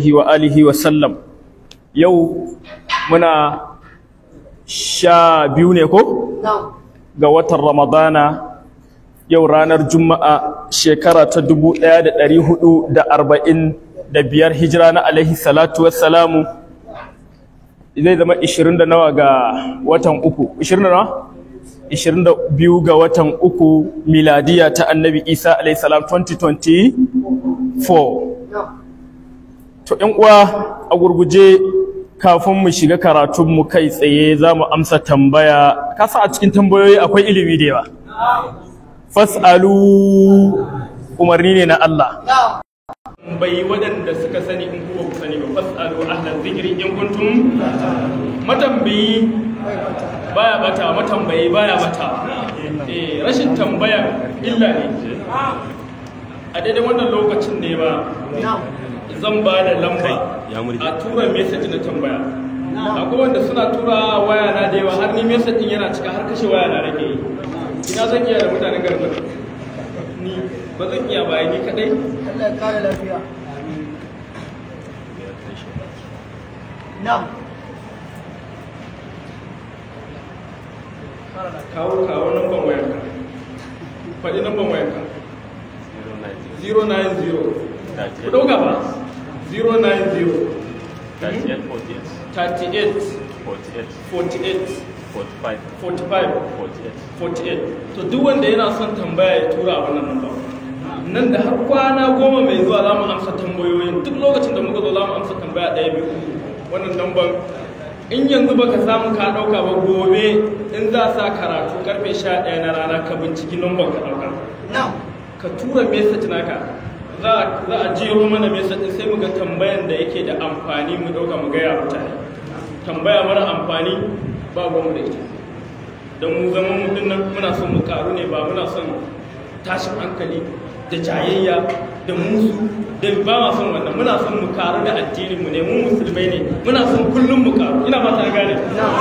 alaihi wa alihi wa sallam yau muna sha biyu ne ko ga watan ramadana yau ranar juma'a shekara ta dubu ɗaya da ɗari hudu da arba'in da biyar hijira na alaihi salatu wassalamu zai zama ishirin da nawa ga watan uku ishirin da nawa ishirin da biyu ga watan uku miladiya ta annabi isa alaihi salam 2024 to ‘yan uwa a gurguje kafin mu shiga karatunmu kai tsaye za mu amsa tambaya kasa a cikin tambayoyi akwai ilimi da yawa fas'alu umarni ne na Allah bai waɗanda suka sani in kuwa ku sani ba fas'alu ahlan zikri in kuntum matambayi baya bata matambayi baya bata eh rashin tambaya illa ne a daidai wannan lokacin ne ba zan ba da lamba a tura message na tambaya akwai wanda suna tura waya na da yawa har ni message din yana cika har kashe waya na rage yi ina zan iya da mutanen garin ni ba zan iya bayan ni kadai Allah ya kare lafiya. Na'am. kawo kawo namban wayarka faɗi namban wayarka 090 ku ɗauka ba 090 38 48 45 48 to duk wanda yana son tambaya ya tura a wannan namba nan da har kwana goma mai zuwa za mu amsa tambayoyin duk lokacin da muka zo za mu amsa tambaya ɗaya biyu wannan namban in yanzu baka samu ka ɗauka ba gobe in za sa karatu karfe 11 na rana ka binciki namban ka ɗauka Na'am. ka tura message naka za a jero mana message din sai mu ga tambayan da yake da amfani mu ɗauka mu gaya mutane tambaya mara amfani ba mu da ita don mu zama mu dinnan muna son mu karu ne ba muna son tashin hankali da jayayya da musu da ba ma son wannan muna son mu karu da addinin mu ne mu musulmai ne muna son kullum mu karu ina ba ta gane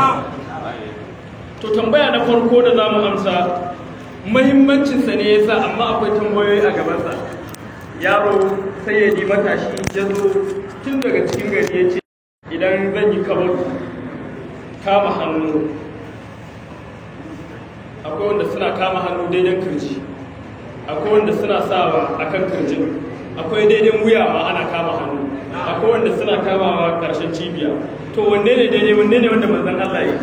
to tambaya na farko da zamu amsa muhimmancin sa ne yasa amma akwai tambayoyi a gaban sa yaro sai ya di matashi ya zo tun daga cikin gari ya ce idan zan yi kabar kama hannu akwai wanda suna kama hannu daidai kirji akwai wanda suna sawa a kan kirjin akwai daidai wuya ma ana kama hannu akwai wanda suna kamawa karshen cibiya to wanne ne daidai wanne ne wanda manzon Allah ya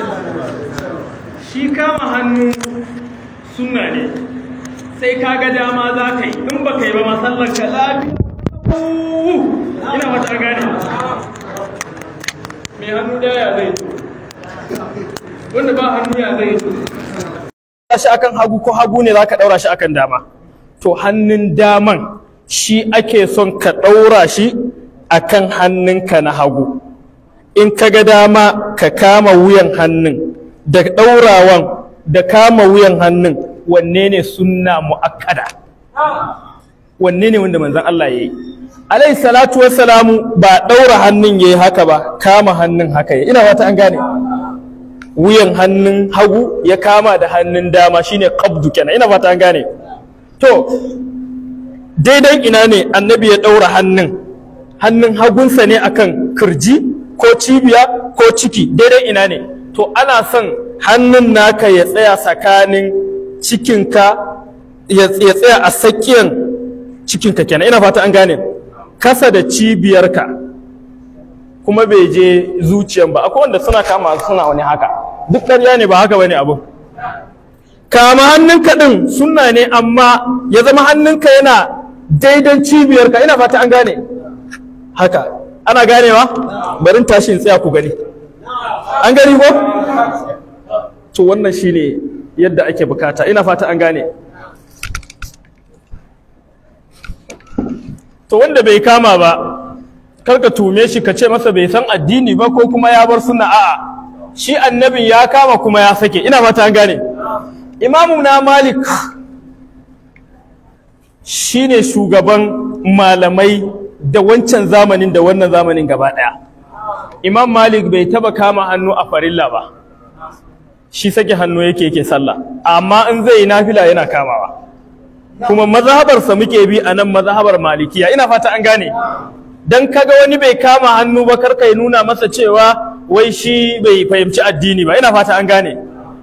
shi kama hannu sunna ne sai ka ga dama za ka yi in ba ka yi ba masallar ka lafiya ina mata gane mai hannu daya zai wanda ba hannu ya zai shi akan hagu ko hagu ne zaka daura shi akan dama to hannun daman shi ake son ka daura shi akan hannunka na hagu in ka ga dama ka kama wuyan hannun da daurawan da kama wuyan hannun wanne ne sunna muakkada wanne ne wanda manzon Allah yayi alayhi salatu wassalamu ba daura hannun yayi haka ba kama hannun haka yayi ina fata an gane wuyan hannun hagu ya kama da hannun dama shine qabdu kenan ina fata an gane to daidai ina ne annabi ya daura hannun hannun hagunsa ne akan kirji ko cibiya ko ciki daidai ina ne to ana son hannun naka ya tsaya tsakanin cikinka ya tsaya a tsakiyar cikinka kenan ina fata an gane kasa da cibiyarka kuma bai je zuciyan ba akwai wanda suna kama suna wani haka duk ƙarya ne ba haka bane abu kama hannunka din sunna ne amma ya zama hannunka yana daidan cibiyarka ina fata an gane haka ana ganewa barin tashin tsaya ku gani an gani ko to wannan shine yadda ake bukata ina fata an gane to wanda bai kama ba karka tume shi ka ce masa bai san addini ba ko kuma ya bar suna a'a shi annabin ya kama kuma ya sake ina fata an gane imamu na malik shine shugaban malamai da wancan zamanin da wannan zamanin gaba daya imam malik bai taba kama hannu a farilla ba shi sake hannu yake yake sallah amma in zai yi nafila yana kamawa kuma mazhabarsa muke bi a nan mazhabar malikiya ina fata an gane dan kaga wani bai kama hannu ba karka ya nuna masa cewa wai shi bai fahimci addini ba ina fata an gane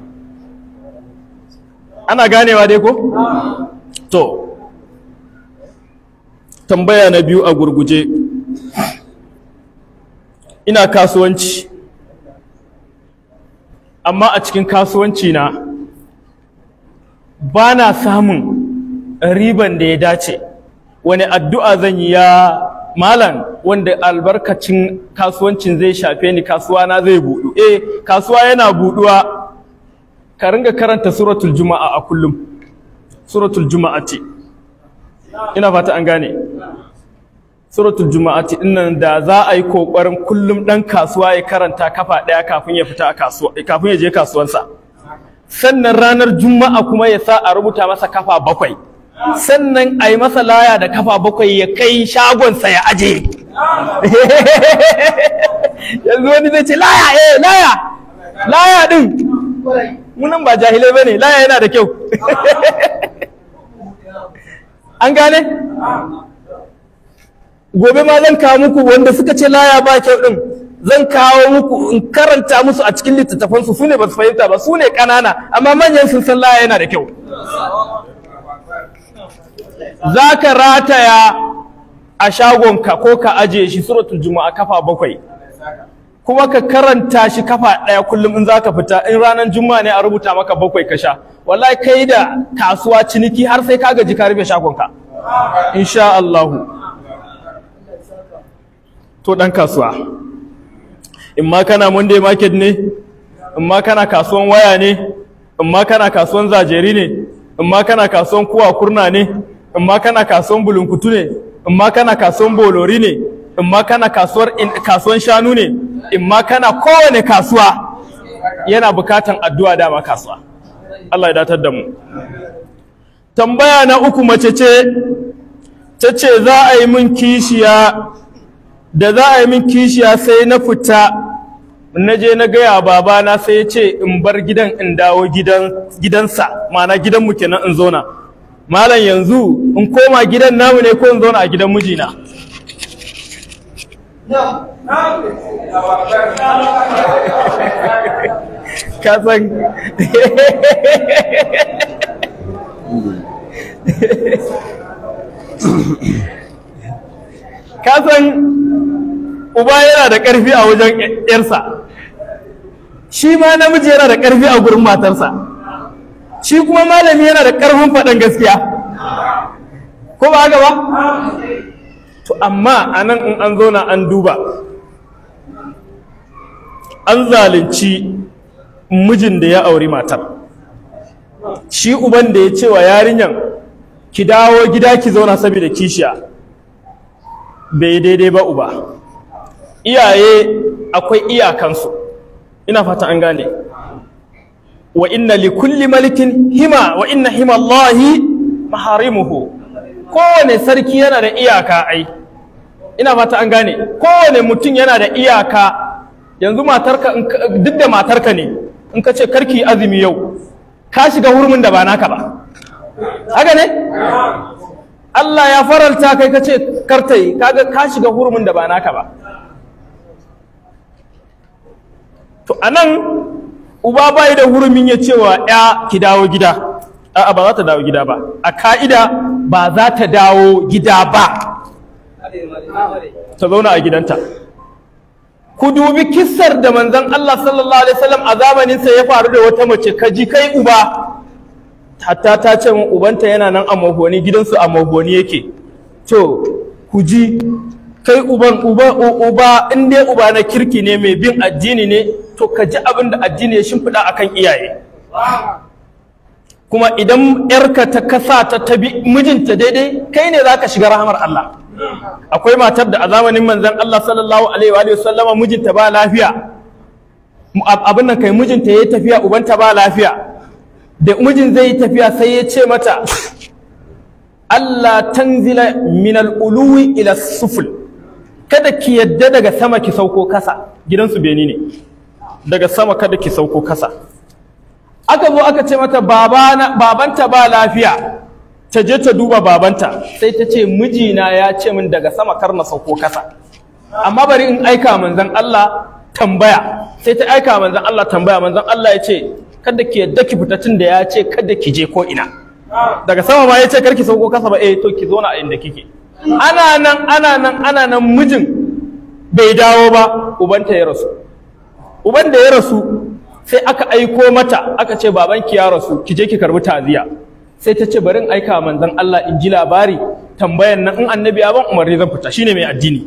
ana ganewa dai ko to tambaya na biyu a gurguje ina kasuwanci amma a cikin kasuwanci na ba na samun riban da ya dace wani addu'a zan yi ya malam wanda albarkacin kasuwancin zai shafe ni kasuwa na zai buɗu eh kasuwa yana buɗuwa ka ringa karanta suratul juma'a a kullum suratul juma'ati ina fata an gane suratul juma'ati dinnan da za a yi kokarin kullum dan kasuwa ya karanta kafa daya kafin ya fita a kasuwa kafin ya je kasuwansa sannan ranar juma'a kuma ya sa a rubuta masa kafa bakwai sannan a yi masa laya da kafa bakwai ya kai shagonsa ya aje yanzu wani zai ce laya eh laya laya din munan ba jahilai bane laya yana da kyau an gane gobe ma zan kawo muku wanda suka ce laya ba kyau din zan kawo muku in karanta musu a cikin littattafansu su ne ba su fahimta ba su ne ƙanana amma manyan sun san laya yana da kyau za ka rataya a shagonka ko ka ajiye shi suratul juma'a kafa bakwai kuma ka karanta shi kafa ɗaya kullum in za ka fita in ranar juma'a ne a rubuta maka bakwai ka sha wallahi kai da kasuwa ciniki har sai ka gaji ka rufe shagonka insha Allahu to ɗan kasuwa in ma kana monday market ne in ma kana kasuwan waya ne in ma kana kasuwan zajeri ne in ma kana kasuwan kuwa kurna ne in ma kana kasuwan bulunkutu ne in ma kana kasuwan bolori ne in ma kana kasuwar kasuwan shanu ne in ma kana kowane kasuwa yana bukatan addu'a dama kasuwa Allah ya datar da mu tambaya na uku mace ce ta ce za a yi min kishiya da za a yi min kishiya sai na fita na je na gaya babana sai ya ce in bar gidan in dawo gidansa mana gidanmu kenan in zauna malam yanzu in koma gidan namu ne ko in zauna a gidan mijina ka san ka san uba yana da ƙarfi a wajen ƴarsa shi ma namiji yana da ƙarfi a gurin matarsa shi kuma malami yana da ƙarfin faɗan gaskiya ko ba haka ba to amma a nan in an zauna an duba an zalunci mijin da ya auri matar shi uban da ya ce wa yarinyan ki dawo gida ki zauna saboda kishiya bai daidai ba uba iyaye akwai iyakansu ina fata an gane wa inna li kulli malikin hima wa inna hima Allahi maharimuhu kowane sarki yana da iyaka ai ina fata an gane kowane mutum yana da iyaka yanzu matarka duk da matarka ne in ka ce karki azumi yau ka shiga hurumin da ba naka ba haka ne Allah ya faralta kai ka ce kartai kaga ka shiga hurumin da ba naka ba to anan uba bai da hurumin ya cewa ya ki dawo gida a'a ba za ta dawo gida ba a ka'ida ba za ta dawo gida ba ta zauna a gidanta ku dubi kissar da manzon Allah sallallahu alaihi wasallam a zamanin sa ya faru da wata mace kaji kai uba hatta ta ce min ubanta yana nan a mahoni gidansu a mahoni yake to ku ji kai uban uba uba in dai uba na kirki ne mai bin addini ne to ka ji abin da addini ya shimfiɗa akan iyaye kuma idan yarka ta kasa ta tabi mijinta daidai kai ne zaka shiga rahamar Allah akwai matar da a zamanin manzon Allah sallallahu alaihi wa sallama mijinta ba lafiya abin nan kai mijinta yayi tafiya ubanta ba lafiya da mijin zai yi tafiya sai ya ce mata Allah tanzila min al-uluwi ila suful kada ki yadda daga sama ki sauko kasa gidansu beni ne daga sama kada ki sauko kasa aka zo aka ce mata babana babanta ba lafiya ta je ta duba babanta sai ta ce mijina ya ce min daga sama kar na sauko kasa amma bari in aika manzon Allah tambaya sai ta aika manzon Allah tambaya manzon Allah ya ce kada ki yadda ki fita tun da ya ce kada ki je ko ina daga sama ma ya ce kar ki sauko kasa ba eh to ki zauna a inda kike ana nan ana nan ana nan mijin bai dawo ba ubanta ya rasu uban da ya rasu sai aka aiko mata aka ce babanki ya rasu ki je ki karbi ta'ziya sai ta ce bari in aika manzon Allah in ji labari tambayan nan in annabi ya ban umarni zan fita shine mai addini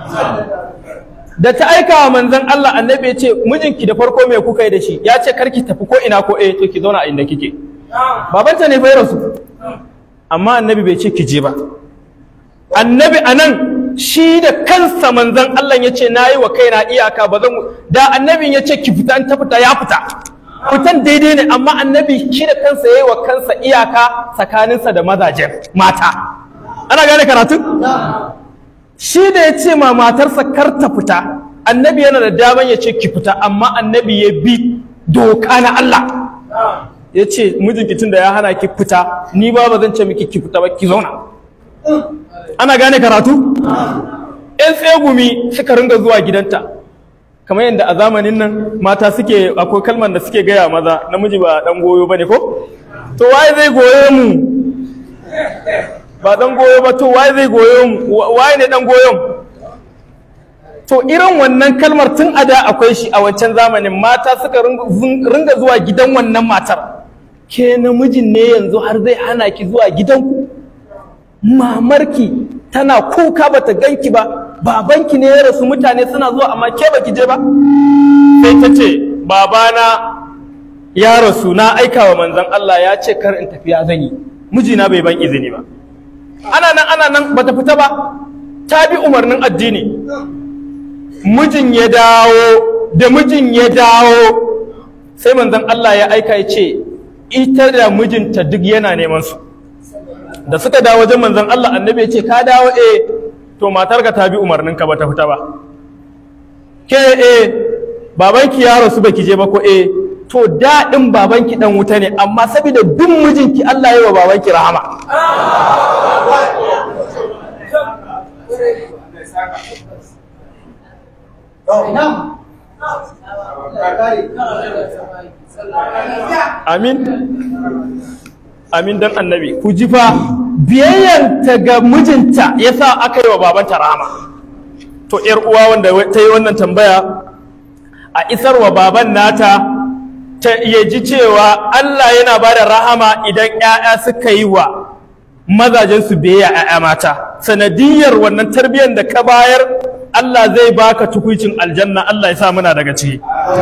da ta aika wa manzon Allah annabi ya ce mijinki da farko me kuka yi da shi ya ce karki tafi ko ina ko eh to ki zauna a inda kike babanta ne fa ya rasu amma annabi bai ce ki je ba annabi anan shi da kansa manzon Allah ya ce na yi wa kaina iyaka ba zan da annabin ya ce ki fita an ta fita ya fita fitan daidai ne amma annabi shi da kansa ya yi wa kansa iyaka tsakaninsa da mazajen mata ana gane karatun shi da ya ce ma matarsa kar ta fita annabi yana da daman ya ce ki fita amma annabi ya bi doka na Allah ya ce mijinki tun da ya hana ki fita ni ba ba zan ce miki ki fita ba ki zauna ana gane karatu yan tsegumi suka ringa zuwa gidanta kamar yadda a zamanin nan mata suke akwai kalmar da suke gaya maza namiji ba dan goyo bane ko to waye zai goyo mu ba dan goyo ba to waye zai goyo mu waye ne dan goyon to irin wannan kalmar tun a da akwai shi a wancan zamanin mata suka ringa zuwa gidan wannan matar ke namijin ne yanzu har zai hana ki zuwa gidanku mamarki tana kuka bata ganki ba babanki ne ya rasu mutane suna zuwa amma ke baki je ba sai ta ce babana ya rasu na aika wa manzon Allah ya ce kar in tafi ya zan yi mijina bai ban izini ba ana nan ana nan bata fita ba ta bi umarnin addini mijin ya dawo da mijin ya dawo sai manzon Allah ya aika ya ce ita da mijinta duk yana neman su da suka dawo wajen manzon Allah annabi ya ce ka dawo eh to matarka ta bi umarninka ba ta fita ba ke eh babanki ya rasu baki je ba ko eh to daɗin babanki dan wuta ne amma saboda bin mijinki Allah ya yi wa babanki rahama amin amin dan annabi ku ji fa biyayyanta ga mijinta yasa aka yi wa babanta rahama to yar uwa wanda ta yi wannan tambaya a isar wa baban nata ta iya ji cewa Allah yana ba da rahama idan 'ya'ya suka yi wa mazajensu biyayya 'ya'ya mata sanadiyar wannan tarbiyyar da ka bayar Allah zai baka tukuicin aljanna Allah ya sa muna daga ciki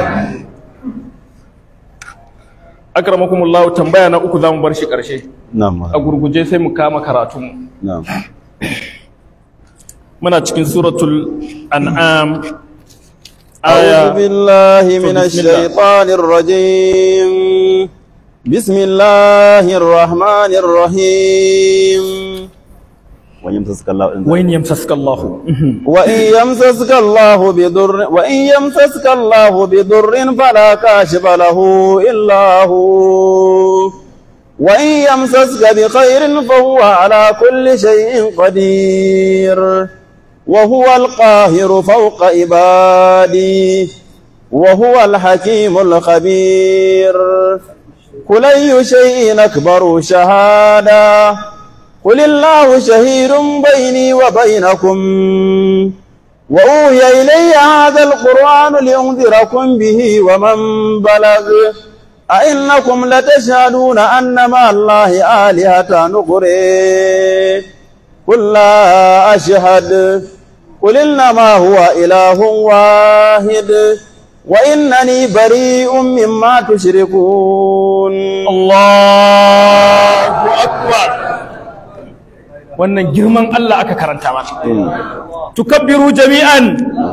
akramakumullahu tambaya na uku zamu bar shi karshe Na'am. a gurguje sai mu kama karatun Na'am. muna cikin suratul an'am أعوذ aya بالله من بسم الله. الشيطان الرجيم بسم الله الرحمن الرحيم وإن يمسسك الله wain yamsaska Allah وإن يمسسك الله بضر وإن يمسسك الله بضر فلا كاشف له إلا هو وإن يمسسك بخير فهو على كل شيء قدير وهو القاهر فوق عبادي وهو الحكيم الخبير قل أي شيء أكبر شهادة قل الله شهيد بيني وبينكم وأوهي إلي هذا القرآن لأنذركم به ومن بلغ أئنكم لتشهدون أن مع الله آلهة نقري قل لا أشهد قل إنما هو إله واحد وإنني بريء مما تشركون Allahu akbar wannan girman Allah aka karanta mana tukabbiru jami'an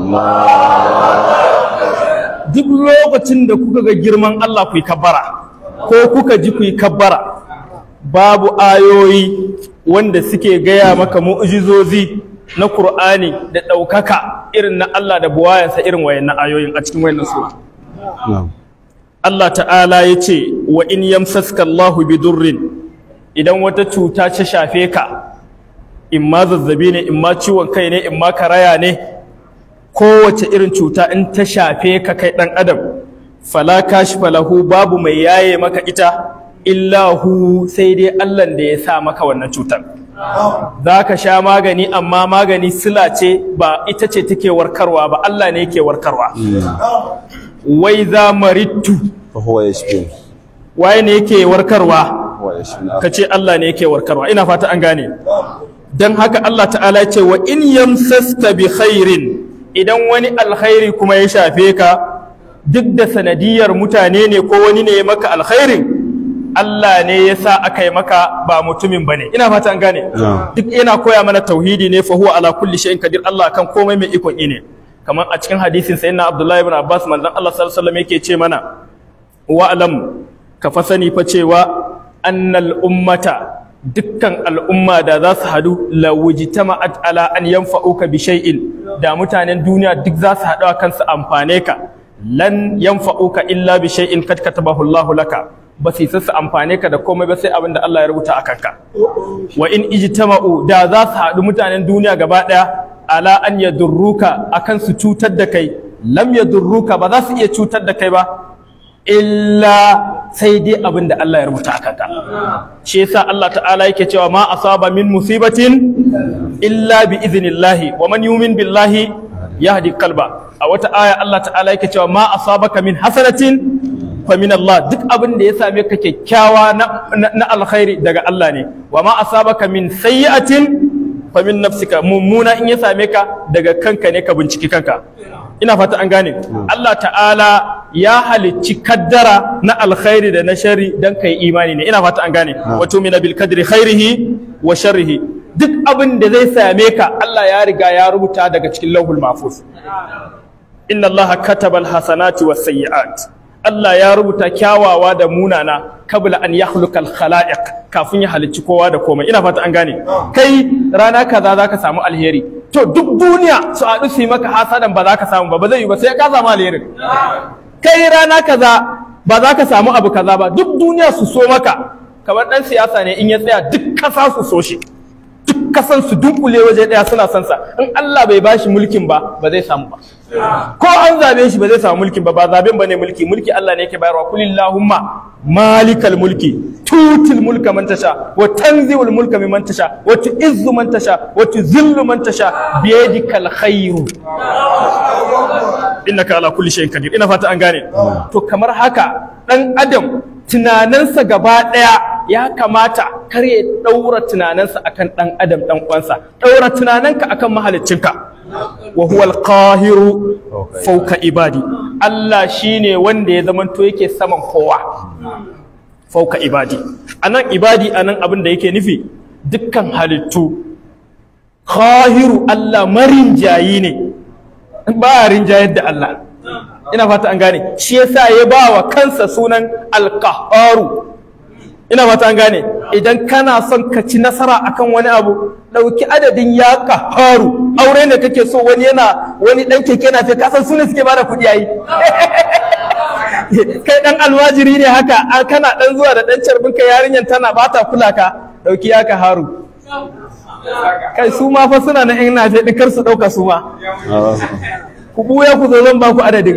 duk lokacin da kuka ga girman Allah ku yi kabbara ko kuka ji ku yi kabbara babu ayoyi wanda suke gaya maka mu'jizozi na Qur'ani da ɗaukaka irin na Allah da buwayansa irin wayannan ayoyin a cikin wayannan sura نعم Allah ta'ala ya ce wa in yamsaska Allahu bi durrin idan wata cuta ta shafe ka in ma zazzabi ne in ma ciwon kai ne in ma karaya ne kowace irin cuta in ta shafe ka kai ɗan adam fala kashfa lahu babu mai yaye maka ita illahu sai dai Allah da ya sa maka wannan cutar za ka sha magani amma magani sila ce ba ita ce take warkarwa ba Allah ne yake warkarwa wai za marittu fa huwa yashfi waye ne yake warkarwa huwa yashfi ka ce Allah ne yake warkarwa ina fata an gane don haka Allah ta'ala ya ce wa in yamsasta bi khairin idan wani alkhairi kuma ya shafe ka duk da sanadiyar mutane ne ko wani ne ya maka alkhairin Allah ne ya sa aka yi maka ba mutumin bane ina fata an gane duk yana koya mana tauhidi ne fa huwa ala kulli shay'in qadir Allah kan komai mai ikon ne kamar a cikin hadisin sayyidina Abdullah ibn Abbas manzon Allah sallallahu alaihi wasallam yake ce mana wa alam ka fa sani fa cewa annal ummata dukkan al'umma da za su hadu la wujtama'at ala an yanfa'uka bi shay'in da mutanen duniya duk za su haɗu a kansu amfane ka lan yanfa'uka illa bi shay'in kad katabahu Allah laka ba su su amfane ka da komai ba sai abin da Allah ya rubuta a kanka wa in ijtama'u da za su haɗu mutanen duniya gaba ɗaya ala an yadurruka akan su cutar da kai lam yadurruka ba za su iya cutar da kai ba illa sai dai abin da Allah ya rubuta a kanka shi yasa Allah ta'ala yake cewa ma asaba min musibatin illa bi idhnillahi wa man yu'min billahi yahdi qalba a wata aya Allah ta'ala yake cewa ma asabaka min hasanatin fa min Allah duk abin da ya same ka kyakkyawa na, na, alkhairi daga Allah ne wa ma asabaka min sayyi'atin fa min nafsika mummuna in ya same ka daga kanka ne ka binciki kanka ina fata an gane Allah ta'ala ya halicci kaddara na alkhairi da na shari dan kai imani ne ina fata an gane wato min bil kadri khairihi wa sharrihi duk abin da zai same ka Allah ya riga ya rubuta daga cikin lauhul mahfuz inna Allah kataba al hasanati was sayyi'at Allah ya rubuta kyawawa da munana kabla an yakhluqa al khalaiq kafin ya halicci kowa da komai ina fata an gane kai rana kaza zaka samu alheri to duk duniya su haɗu su yi maka hasadan ba za ka samu ba ba zai yi ba sai ka samu alherin kai rana kaza ba za ka samu abu kaza ba duk duniya su so maka kamar ɗan siyasa ne in ya tsaya duk ƙasa su so shi duk kasan su dunkule waje ɗaya suna son sa in Allah bai bashi mulkin ba ba zai samu ba ko an zabe shi ba zai samu mulkin ba ba zaben bane mulki mulki Allah ne yake bayarwa kulillahumma malikal mulki tutil mulka man tasha wa tanzi'ul mulka mimman tasha wa tu'izzu man tasha wa tuzillu man tasha biyadikal khairu innaka ala kulli shay'in qadir ina fata an gane to kamar haka dan adam tunaninsa gaba daya ya kamata kar ya daura tunaninsa akan dan adam dan uwansa daura tunaninka akan mahaliccinka wa huwa al-qahiru fawqa ibadi Allah shine wanda ya zamanto yake saman kowa fawqa ibadi anan ibadi anan abin da yake nufi dukkan halittu qahiru Allah marinjayi ne ba rinjayar da Allah ina fata an gane shi yasa ya ba wa kansa sunan alqaharu ina fata an gane idan kana son ka ci nasara akan wani abu ɗauki adadin ya qaharu aure ne kake so wani yana wani dan keke na fe kasan sunan suke bada kuɗi yayi kai dan almajiri ne haka kana dan zuwa da dan carbin ka yarinyan tana bata kula ka ɗauki ya qaharu kai su ma fa suna na yan nafe ɗin kar su ɗauka su ma ku ɓuya ku zo zan ba ku adadin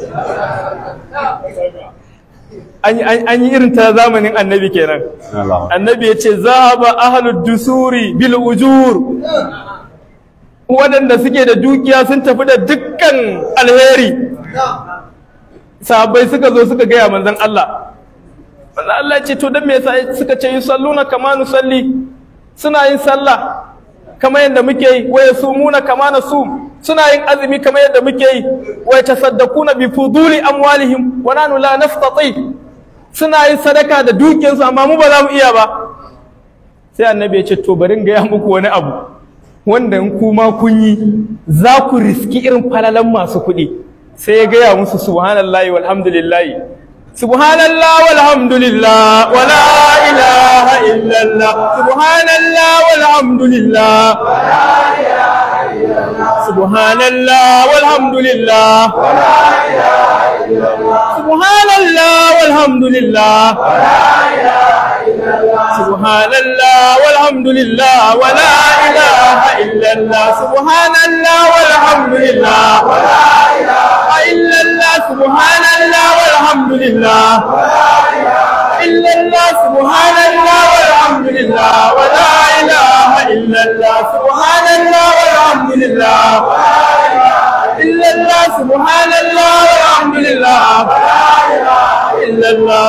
an yi irin ta zamanin annabi kenan annabi ya ce zahaba ahlud dusuri bil ujur waɗanda suke da dukiya sun tafi da dukkan alheri sahabbai suka zo suka gaya manzon Allah manzon Allah ce to dan me yasa suka ce yusalluna kama nusalli suna yin sallah kama yadda muke yi wa yasumuna kama nasum suna yin azumi kama yadda muke yi wa yatasaddaquna bi fuduli amwalihim wa nanu la nastati suna yin sadaka da dukiyarsu amma mu ba za mu iya ba sai annabi ya ce to bari ga ya muku wani abu wanda in kuma kun yi za ku riski irin falalan masu kuɗi sai ya gaya musu subhanallahi walhamdulillahi سبحان الله والحمد لله ولا إله إلا الله سبحان الله والحمد لله ولا إله إلا الله سبحان الله والحمد لله ولا إله إلا الله سبحان الله والحمد لله ولا إله إلا الله subhanallah walhamdulillah wala ilaha illallah subhanallah walhamdulillah wala ilaha illallah subhanallah walhamdulillah wala ilaha illallah subhanallah walhamdulillah wala ilaha illallah subhanallah walhamdulillah wala ilaha illallah subhanallah walhamdulillah wala ilaha illallah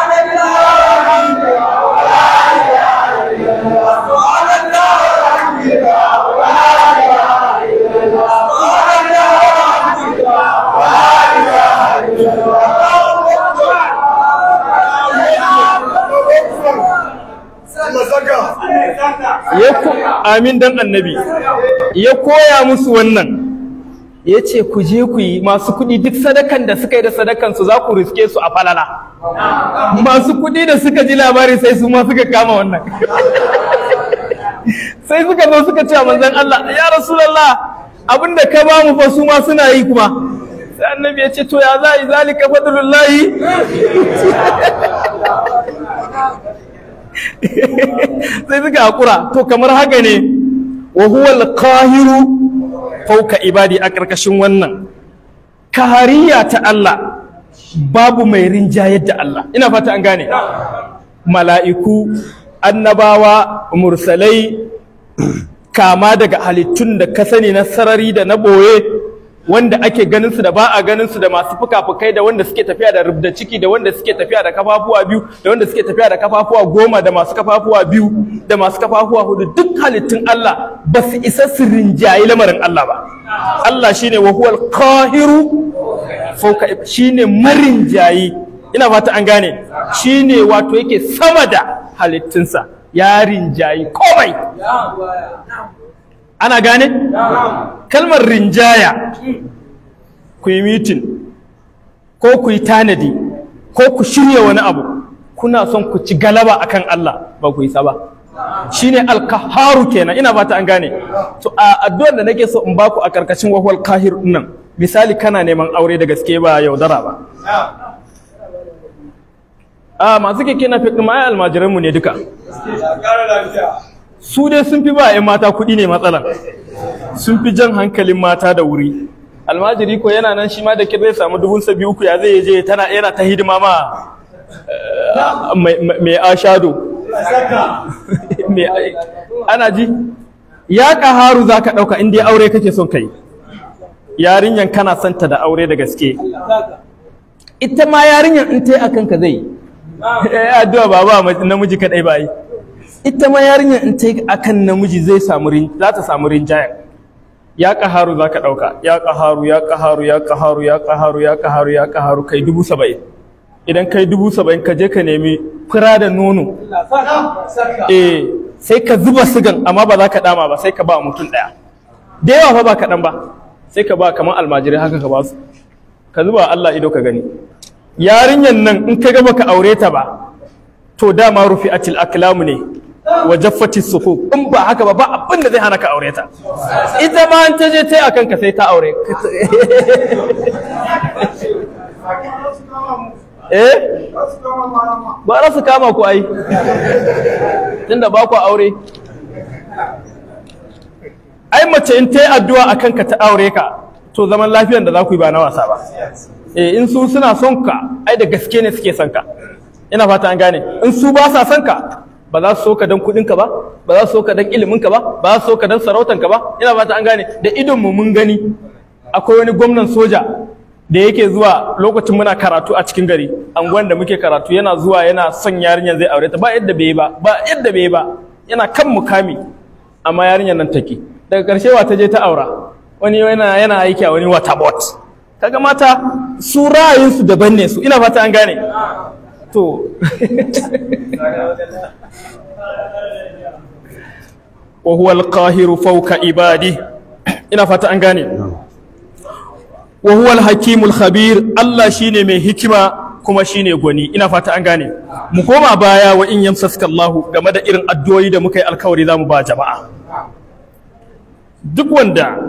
ya ko amin dan annabi ya koya musu wannan ya ce ku je ku yi masu kuɗi duk sadakan da suka yi da sadakan su za ku riske su a falala masu kuɗi da suka ji labari sai su ma suka kama wannan sai suka zo suka ce a manzon Allah ya rasulullah abinda ka ba mu fa su ma suna yi kuma sai annabi ya ce to ya za yi zalika fadlullahi sai suka hakura to kamar haka ne wa huwa al-qahiru fawqa ibadi a karkashin wannan kahariya ta Allah babu mai rinjayar da Allah ina fata an gane mala'iku annabawa mursalai kama daga halittun da ka sani na sarari da na boye wanda ake ganin su da ba a ganin su da masu fuka-fukai da wanda suke tafiya da rubda ciki da wanda suke tafiya da kafafuwa biyu da wanda suke tafiya da kafafuwa goma da masu kafafuwa biyu da masu kafafuwa hudu duk halittun Allah ba su isa su rinjayi lamarin Allah ba Allah shine wa huwal qahiru fawqa shine marinjayi ina fata an gane shine wato yake sama da halittunsa ya rinjayi komai ana gane kalmar rinjaya ku yi mitin ko ku yi tanadi ko ku shirya wani abu kuna son ku ci galaba akan Allah ba ku yi sa ba shine alkaharu kenan ina fata an gane to a addu'ar da nake so in baku a karkashin wahwal kahir nan misali kana neman aure da gaske ba yaudara ba a masu keke na fi ma almajiran mu ne duka su dai sun fi ba 'yan mata kuɗi ne matsalan sun fi jan hankalin mata da wuri almajiri ko yana nan shi ma da zai samu dubun sabi uku ya zai je tana yana ta hidima ma mai ashado ana ji ya ƙaharu za ka ɗauka inda aure kake son kai yarinyan kana santa da aure da gaske ita ma yarinyan in ta yi akan ka zai addu'a ba ba namiji kaɗai ba yi ita ma yarinyar in ta yi akan namiji zai samu za ta samu rinjayen ya ƙaharu za ka ɗauka ya ƙaharu ya ƙaharu ya ƙaharu ya ƙaharu ya ƙaharu ya ƙaharu kai dubu saba'in idan kai dubu saba'in ka je ka nemi fura da nono eh sai ka zuba sigan amma ba za ka dama ba sai ka ba mutum ɗaya da yawa fa ba kaɗan ba sai ka ba kamar almajirai haka ka ba su ka zuba Allah ido ka gani yarinyar nan in ka ga baka aure ta ba to dama rufi atil aklamu ne wa jaffati sufu in ba haka ba ba abin da zai hana ka aure ta ita ma an ta je ta yi akan ka sai ta aure eh ba za su kama ku ai tunda ba ku aure ai mace in ta yi addu'a akan ka ta aure ka to zaman lafiyar da za ku yi ba na wasa ba eh in su suna son ka ai da gaske ne suke son ka ina fata an gane in su ba sa son ka ba za su so ka dan kudinka ba ba za su so ka dan iliminka ba ba za su so ka dan sarautanka ba ina fata an gane da idon mu mun gani akwai wani gwamnan soja da yake zuwa lokacin muna karatu a cikin gari anguwan da muke karatu yana zuwa yana son yarinyar zai aure ta ba yadda bai ba ba yadda bai ba yana kan mukami amma yarinyar nan take daga karshe wa ta je ta aura wani yana yana aiki a wani waterbot kaga mata su ra'ayinsu daban ne su ina fata an gane to wa huwa al-qahiru fawqa ibadi ina fata an gane wa huwa al-hakimul khabir Allah shine mai hikima kuma shine gwani ina fata an gane mu koma baya wa in yamsaska Allah game da irin addu'o'i da muka yi alkawari zamu ba jama'a duk wanda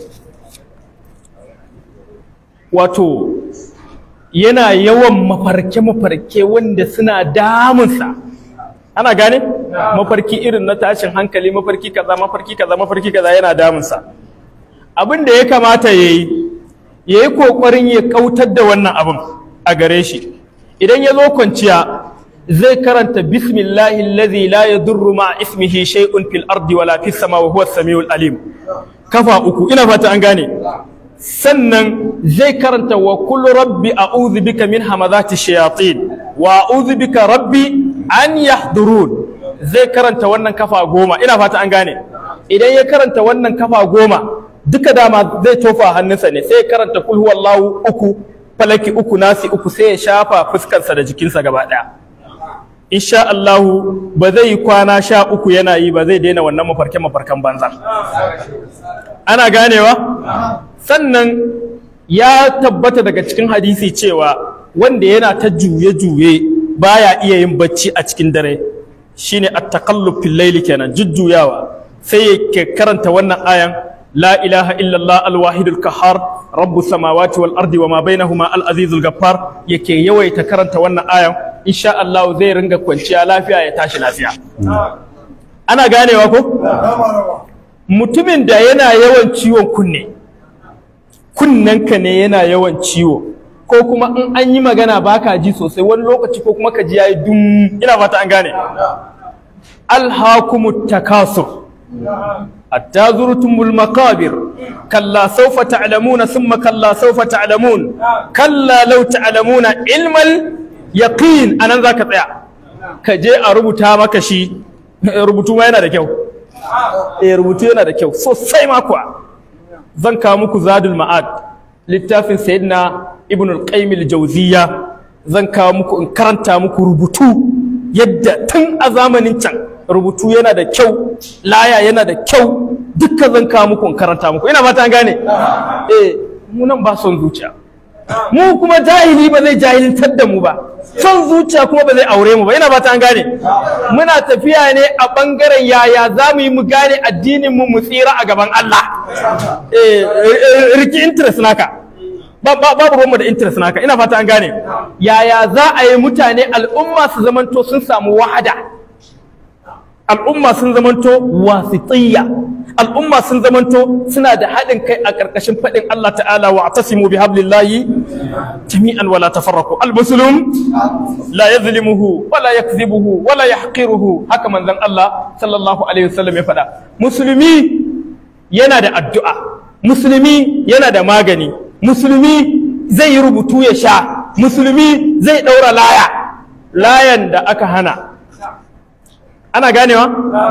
wato yana yawan mafarke-mafarke wanda suna damunsa ana gane mafarki irin na tashin hankali mafarki kaza mafarki kaza mafarki kaza yana damunsa abin da ya kamata ya yi ya yi ƙoƙarin ya kautar da wannan abin a gare shi idan ya zo kwanciya zai karanta bismillahi allazi la yadurru ma ismihi shay'un fil ardi wala fis sama wa huwa samiul alim kafa uku ina fata an gane sannan zai karanta wa kullu rabbi a'udhu bika min hamazati shayatin wa a'udhu bika rabbi an yahdurun zai karanta wannan kafa goma ina fata an gane idan ya karanta wannan kafa goma duka dama zai tofa hannunsa ne sai ya karanta kul huwallahu uku falaki uku nasi uku sai ya shafa fuskarsa da jikinsa gaba daya insha Allahu ba zai yi kwana sha uku yana yi ba zai daina wannan mafarke mafarkan banza ana ganewa sannan ya tabbata daga cikin hadisi cewa wanda yana ta juye-juye baya iya yin bacci a cikin dare shine at-taqallub fil layli kenan jujjuyawa sai ya karanta wannan ayan la ilaha illallah al-wahidul qahhar rabbus samawati wal ardi wama bainahuma al-azizul ghaffar yake yawaita karanta wannan ayan insha Allah zai ringa kwanciya lafiya ya tashi lafiya ana ganewa ko mutumin da yana yawan ciwon kunne kunnenka ne yana yawan ciwo ko kuma in an yi magana baka ji sosai wani lokaci ko kuma ka ji yayi dum ina fata an gane alhakumut takasur hatta zurtumul maqabir kalla sawfa ta'lamuna thumma kalla sawfa ta'lamun kalla law ta'lamuna ilmal yaqin anan zaka tsaya ka je a rubuta maka shi rubutu ma yana da kyau eh rubutu yana da kyau sosai ma kuwa zan kawo muku zadul ma'ad littafin sayyidina ibn al-qayyim al-jawziyya zan kawo muku in karanta muku rubutu yadda tun a zamanin can rubutu yana da kyau laya yana da kyau dukkan zan kawo muku in karanta muku ina fata an gane eh mu nan ba son zuciya mu kuma jahili ba zai jahiltar da mu ba son zuciya kuma ba zai aure mu ba ina fata an gane muna tafiya ne a bangaren yaya za mu yi mu gane addinin mu mu tsira a gaban Allah eh riki interest naka babu ruwanmu da interest naka ina fata an gane yaya za a yi mutane al'umma su zamanto sun samu wahada al'umma sun zamanto wasitiyya al'umma sun zamanto suna da haɗin kai a ƙarƙashin faɗin Allah ta'ala wa atasimu bi hablillahi jami'an wala tafarraqu al-muslim la yazlimuhu wala yakzibuhu wala yahqiruhu haka manzon Allah sallallahu alaihi wasallam ya faɗa musulmi yana da addu'a musulmi yana da magani musulmi zai yi rubutu ya sha musulmi zai ɗaura laya layan da aka hana ana ganewa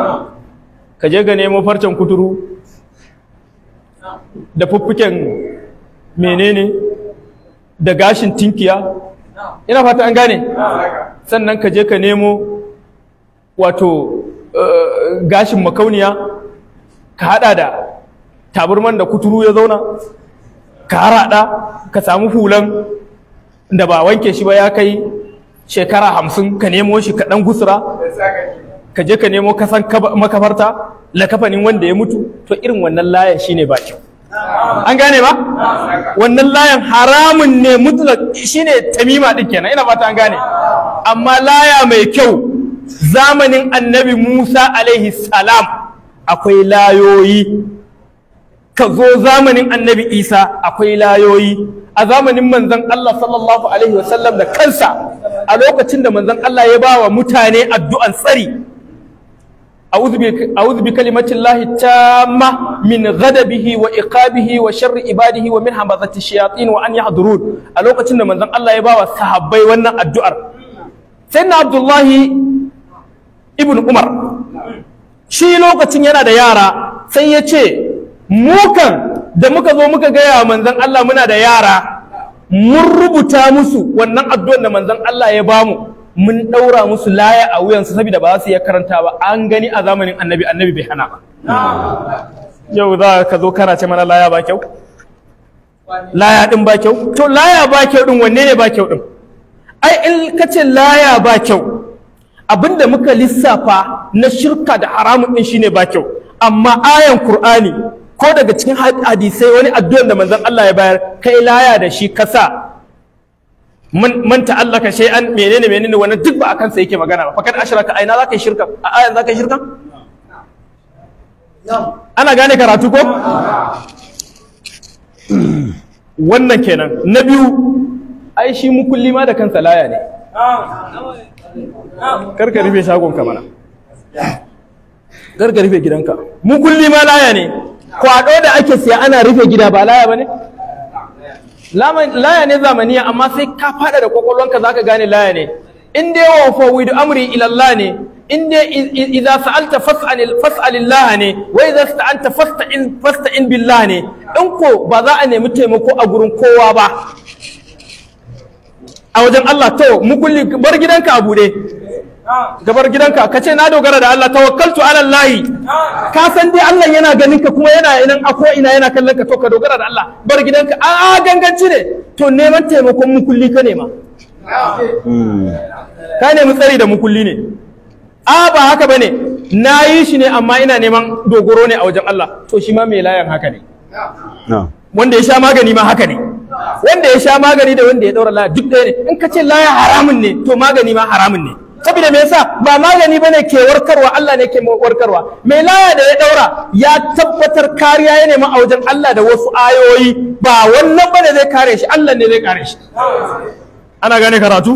ka je ga nemo farcen kuturu da fuffuken menene da gashin tinkiya ina fata an gane sannan ka je ka nemo wato gashin makauniya ka hada da taburman da kuturu ya zauna ka harada ka samu hulan da ba wanke shi ba ya kai shekara hamsin ka nemo shi ka ɗan gusura ka je ka nemo kasan makafarta lakafanin wanda ya mutu to irin wannan layan shine ba kyau an gane ba wannan layan haramun ne mutlak shine tamima din kenan ina fata an gane amma laya mai kyau zamanin annabi Musa alaihi salam akwai layoyi ka zo zamanin annabi Isa akwai layoyi a zamanin manzon Allah sallallahu alaihi wasallam da kansa a lokacin da manzon Allah ya ba wa mutane addu'an tsari أعوذ بكلمة الله التامة من غضبه وإقابه وشر عباده ومن همزة الشياطين وأن يحضرون ألوكة من ذن الله يباوى صحابي وانا الدعاء سيدنا عبد الله ابن عمر shi lokacin yana da yara sai ya ce mukan da muka zo muka gaya manzon Allah muna da yara mun rubuta musu wannan addu'ar da manzon Allah ya bamu mun ɗaura musu laya a wuyansu saboda ba za su iya karanta ba an gani a zamanin annabi annabi bai hana ba yau za ka zo kana ce mana laya ba kyau laya ɗin ba kyau to laya ba kyau ɗin wanne ne ba kyau ɗin ai in ka ce laya ba kyau abinda muka lissafa na shirka da haramun ɗin shine ba kyau amma ayan qur'ani ko daga cikin hadisai wani addu'ar da manzon Allah ya bayar kai laya da shi kasa man man ta'allaka shay'an menene menene wannan duk ba akan sa yake magana ba fakat ashraka aina zaka yi shirka a ayan zaka yi shirka Na'am. ana gane karatu ko wannan kenan na biyu ai shi mukulli ma da kansa laya ne karka rufe shagonka mana karka rufe gidanka mukulli ma laya ne kwado da ake siya ana rufe gida ba laya ba ne laya ne zamaniya amma sai ka fada da kwakwalwanka zaka gane laya ne in dai wa fawidu amri ila Allah ne in dai idza sa'alta fas'al fas'alillah ne wa idza sta'anta fasta'in fasta'in billah ne in ko ba za a nemi taimako a gurin kowa ba a wajen Allah to mu kulli bar gidanka a bude gabar gidanka ka ce na dogara da Allah tawakkaltu ala Allah ka san dai Allah yana ganin ka kuma yana inan ako ina yana kallon ka to ka dogara da Allah bar gidanka a a ganganci ne to neman taimakon mukulli ka nema ka nemi tsari da mukulli ne a ba haka bane na yi shi ne amma ina neman dogoro ne a wajen Allah to shi ma mai layan haka ne No. wanda ya sha magani ma haka ne wanda ya sha magani da wanda ya daura laya duk ɗaya ne in ka ce laya haramun ne to magani ma haramun ne saboda me yasa ba magani bane ke warkarwa Allah ne ke warkarwa mai laya da ya daura ya tabbatar kariya ya nema a wajen Allah da wasu ayoyi ba wannan bane zai kare shi Allah ne zai kare shi ana gane karatu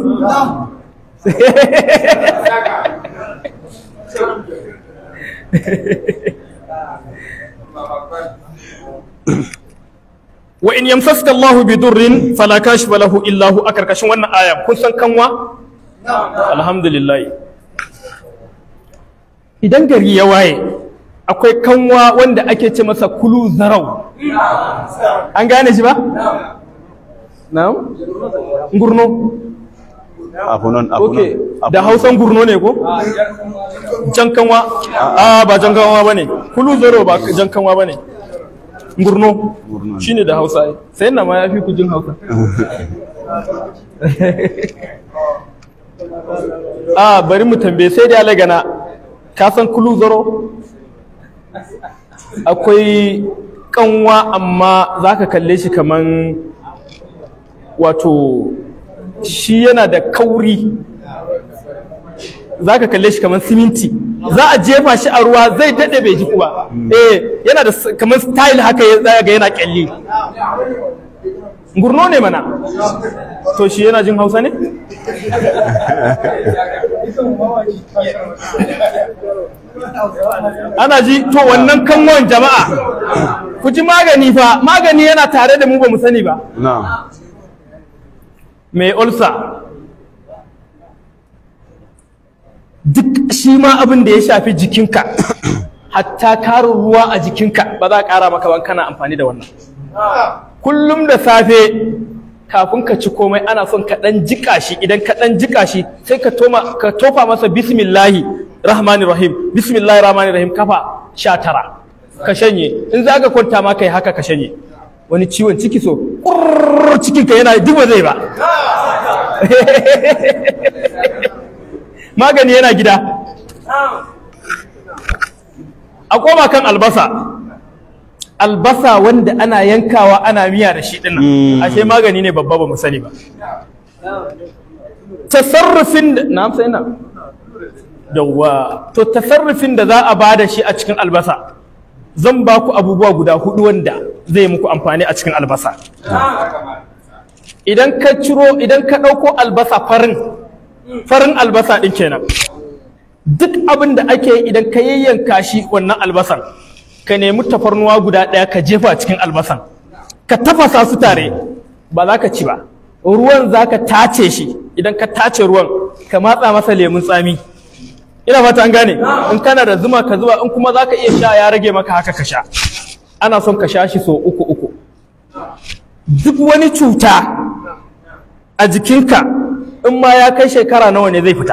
wa in yamsaska Allahu bi durrin fala kashifa lahu illa hu a karkashin wannan aya kun san kanwa alhamdulillah idan gari ya waye akwai kanwa wanda ake ce masa kulu zarau an gane shi ba na'am gurno Afunan, afunan. okay da hausan gurno ne ko jan kanwa a ba jan kanwa bane kulu zarau ba jan kanwa bane gurno Gurno. shine da hausa ai. sai na ma ya fi ku jin hausa a bari mu tambaye sai da lagana ka san kulu zaro akwai kanwa amma za ka kalle shi kaman wato shi yana da kauri za ka kalle shi kamar siminti za a jefa shi a ruwa zai daɗe bai jiku ba eh yana da s- kamar style haka ya tsaya ga yana kyalli gurno ne mana to shi yana jin hausa ne ana ji to wannan kanwan jama'a ku ji magani fa magani yana tare da mu ba mu sani ba No. mai ulsa duk shi ma abin da ya shafi jikinka hatta karin ruwa a jikinka ba za a ƙara maka ban kana amfani da wannan kullum da safe kafin ka ci komai ana son ka ɗan jika shi idan ka ɗan jika shi sai ka toma ka tofa masa bismillahi rahmani rahim bismillahi rahmani rahim kafa sha tara ka shanye in za ka kwanta ma kai haka ka shanye wani ciwon ciki so ƙurr cikinka yana duk ba zai ba magani yana gida a koma kan albasa albasa wanda ana yankawa ana miya da shi dinnan Mm. ashe magani ne babba ba mu sani ba tasarrufin da na amsa ina yawwa to tasarrufin da za a bada shi a cikin albasa zan ba ku abubuwa guda hudu wanda zai muku amfani a cikin albasa idan ka ciro idan ka ɗauko albasa farin farin albasa ɗin kenan duk abin da ake yi idan ka yayyanka shi wannan albasan ka nemi tafarnuwa guda ɗaya ka jefa cikin albasan ka tafasa su tare ba za ka ci ba ruwan za ka tace shi idan ka tace ruwan ka matsa masa lemun tsami ina fata an gane in kana da zuma ka zuba in kuma za ka iya sha ya rage maka haka ka sha ana son ka sha shi so uku uku duk wani cuta a jikinka in ma ya kai shekara nawa ne zai fita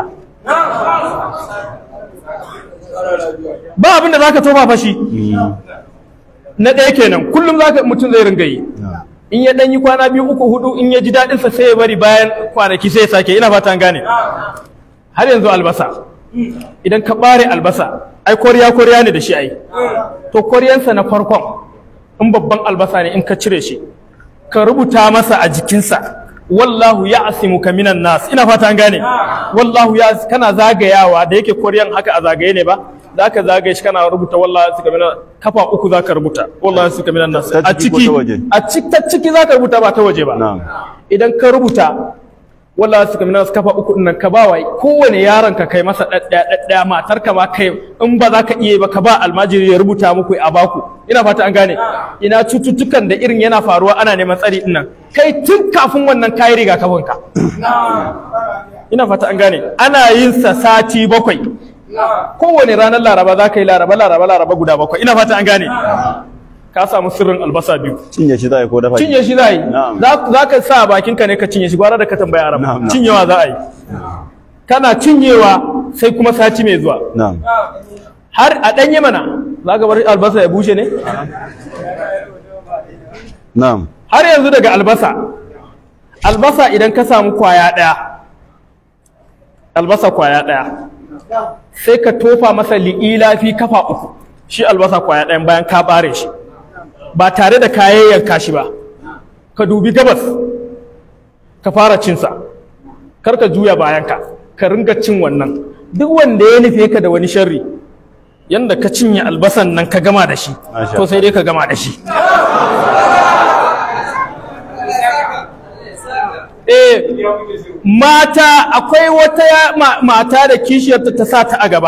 ba abin da za ka tofa fashi na ɗaya kenan kullum zaka mutum zai ringa yi in ya ɗan yi kwana biyu uku hudu in ya ji daɗinsa sai ya bari bayan kwanaki sai ya sake ina fata an gane har yanzu albasa idan ka ɓare albasa ai koriya koriya ne da shi ai to koriyansa na farkon in babban albasa ne in ka cire shi ka rubuta masa a jikinsa wallahu ya'simuka minan nas ina fata an gane wallahu ya kana zagayawa da yake koriyan haka a zagaye ne ba zaka zagaye shi kana rubuta wallahi suka minan kafa uku zaka rubuta wallahi suka minan nas Ta a ciki ko ciki ta waje? a ciki ta ciki zaka rubuta ba ta waje ba na'am idan ka rubuta wallahi suka minan kafa uku din nan ka ba wa kowane yaron ka kai masa daddaya daddaya matar ka ba kai in ba za ka iya ba ka ba almajiri ya rubuta muku a baku ina fata an gane ina cututtukan da irin yana faruwa ana neman tsari din nan kai tun kafin wannan kayi rigakafin ka ina fata an gane ana yin sa sati bakwai kowane ranar laraba za ka yi laraba laraba laraba guda bakwai ina fata an gane ka samu sirrin albasa biyu cinye shi za a yi ko dafa cinye shi za a yi Na'am. za za ka sa a bakinka ne ka cinye shi gwara da ka tambaya arab Na'am, na'am. cinyewa za a yi kana cinyewa sai kuma sati mai zuwa na'am har a ɗanye mana za ka bar albasa ya bushe ne na'am har yanzu daga albasa albasa idan ka samu kwaya ɗaya albasa kwaya ɗaya sai ka tofa masa li'ila fi kafa uku shi albasa kwaya ɗayan bayan ka ɓare shi ba tare da kayan yanka shi ba ka dubi gabas ka fara cinsa kar ka juya bayanka ka ringa cin wannan duk wanda ya nufe ka da wani sharri yanda ka cinye albasan nan ka gama da shi Masha to sai dai ka gama da shi eh mata akwai wata ya- ma- mata da kishiyarta ta sa ta a gaba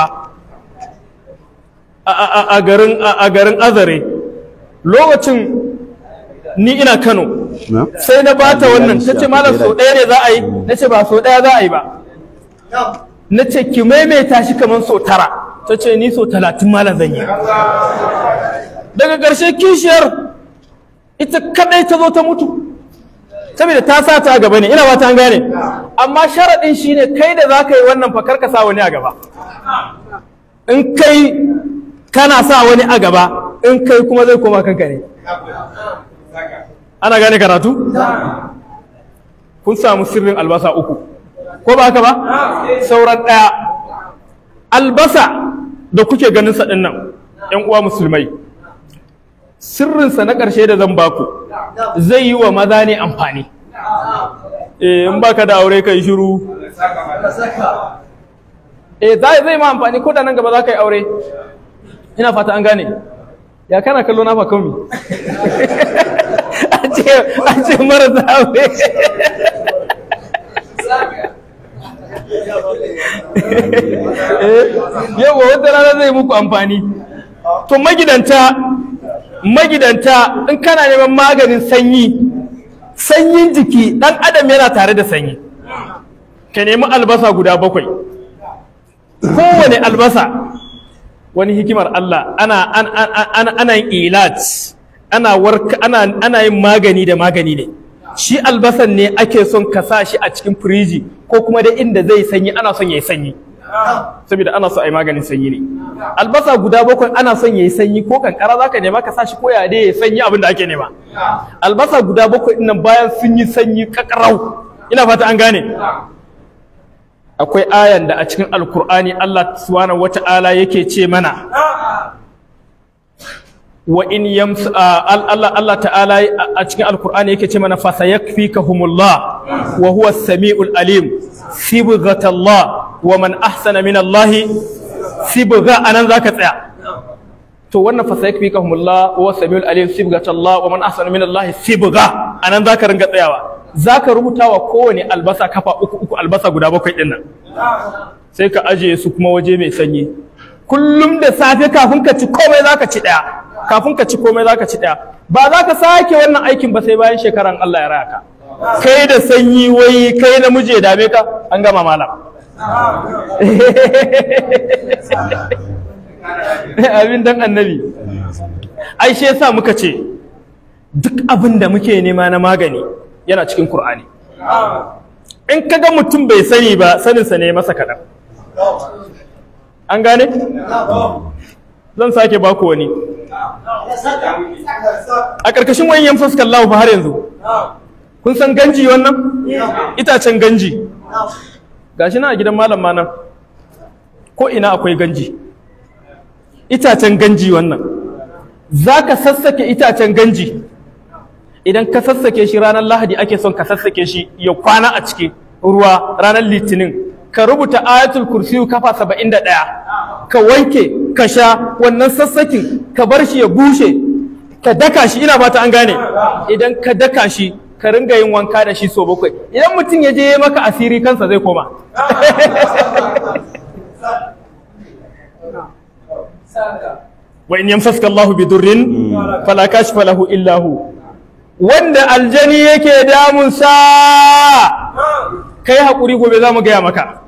a- a a- a garin a a garin azare lokacin ni ina kano na'am sai na bata wannan ta ce malam sau ɗaya ne za a yi na ce ba sau ɗaya za a yi ba na ce ki maimaita shi kamar sau tara ta ce ni sau talatin malam zan yi daga ƙarshe kishiyar ita kaɗai ta zo ta mutu saboda ta sa ta a gaba ne ina ba ta gane amma sharaɗin shi ne kai da za ka yi wannan fakar ka sa wani a gaba in kai kana sa wani a gaba in kai kuma zai koma kanka ne ana gane karatu kun samu sirrin albasa uku ko ba haka ba sauran ɗaya albasa da kuke ganin sa ɗin nan ‘yan uwa musulmai sirrinsa na ƙarshe da zan baku zai yi wa maza ne amfani eh in baka da aure kai shiru eh zai zai ma amfani ko da nan gaba za ka yi aure ina fata an gane ya kana kallo na fa kami an ce an ce marasa aure yawa wata rana zai muku amfani to magidanta magidanta in kana neman maganin sanyi sanyin jiki dan adam yana tare da sanyi ka nemi albasa guda bakwai kowane albasa wani hikimar Allah ana ana ana ana yin ilat ana warka ana ana yin magani da magani ne shi albasan ne ake son ka sa shi a cikin firiji ko kuma da inda zai sanyi ana son yayi sanyi saboda ana so a yi maganin sanyi ne albasa guda bakwai ana son yayi sanyi ko kankara zaka nema ka sa shi ko ya dai yayi sanyi abin da ake nema albasa guda bakwai nan bayan sun yi sanyi kakarau ina fata an gane akwai ayan da a cikin alkur'ani Allah subhanahu wata'ala yake ce mana wa in yams Allah Allah ta'ala a cikin alkur'ani yake ce mana fa sayakfikahumullah wa huwa as-sami'ul alim sibghatallah wa man ahsana min Allah sibgha anan zaka tsaya to wannan fa sayakfikahumullah wa huwa as-sami'ul alim sibghatallah wa man ahsana min Allah sibgha anan zaka ringa tsayawa zaka rubuta wa kowane albasa kafa uku uku albasa guda bakwai din nan sai ka ajiye su kuma waje mai sanyi kullum da safe kafin ka ci komai zaka ci daya kafin ka ci komai zaka ci daya ba za ka sake wannan aikin ba sai bayan shekaran Allah ya raya ka kai da sanyi wai kai namiji ya dame ka an gama malam abin dan annabi ai shi yasa muka ce duk abin da muke nema na magani yana cikin Kur'ani. in kaga mutum bai sani ba saninsa ne masa kaɗan an gane? zan sake baku wani a ƙarƙashin wani yan fuskar lahu har yanzu kun san ganji wannan itacen ganji gashi na a gidan malam ma nan ko ina akwai ganji itacen ganji wannan za ka sassake itacen ganji idan ka sassake shi ranar lahadi ake son ka sassake shi ya kwana a cikin ruwa ranar litinin ka rubuta ayatul kursiyu kafa saba'in da ɗaya ka wanke ka sha wannan sassakin ka bar shi ya bushe ka daka shi ina fata an gane idan ka daka shi ka ringa yin wanka da shi so bakwai idan mutum ya je ya maka asiri kansa zai koma wa in yamsaska Allahu bi durrin fala kashfa lahu illa hu wanda aljani yake damun sa kai hakuri gobe za mu gaya maka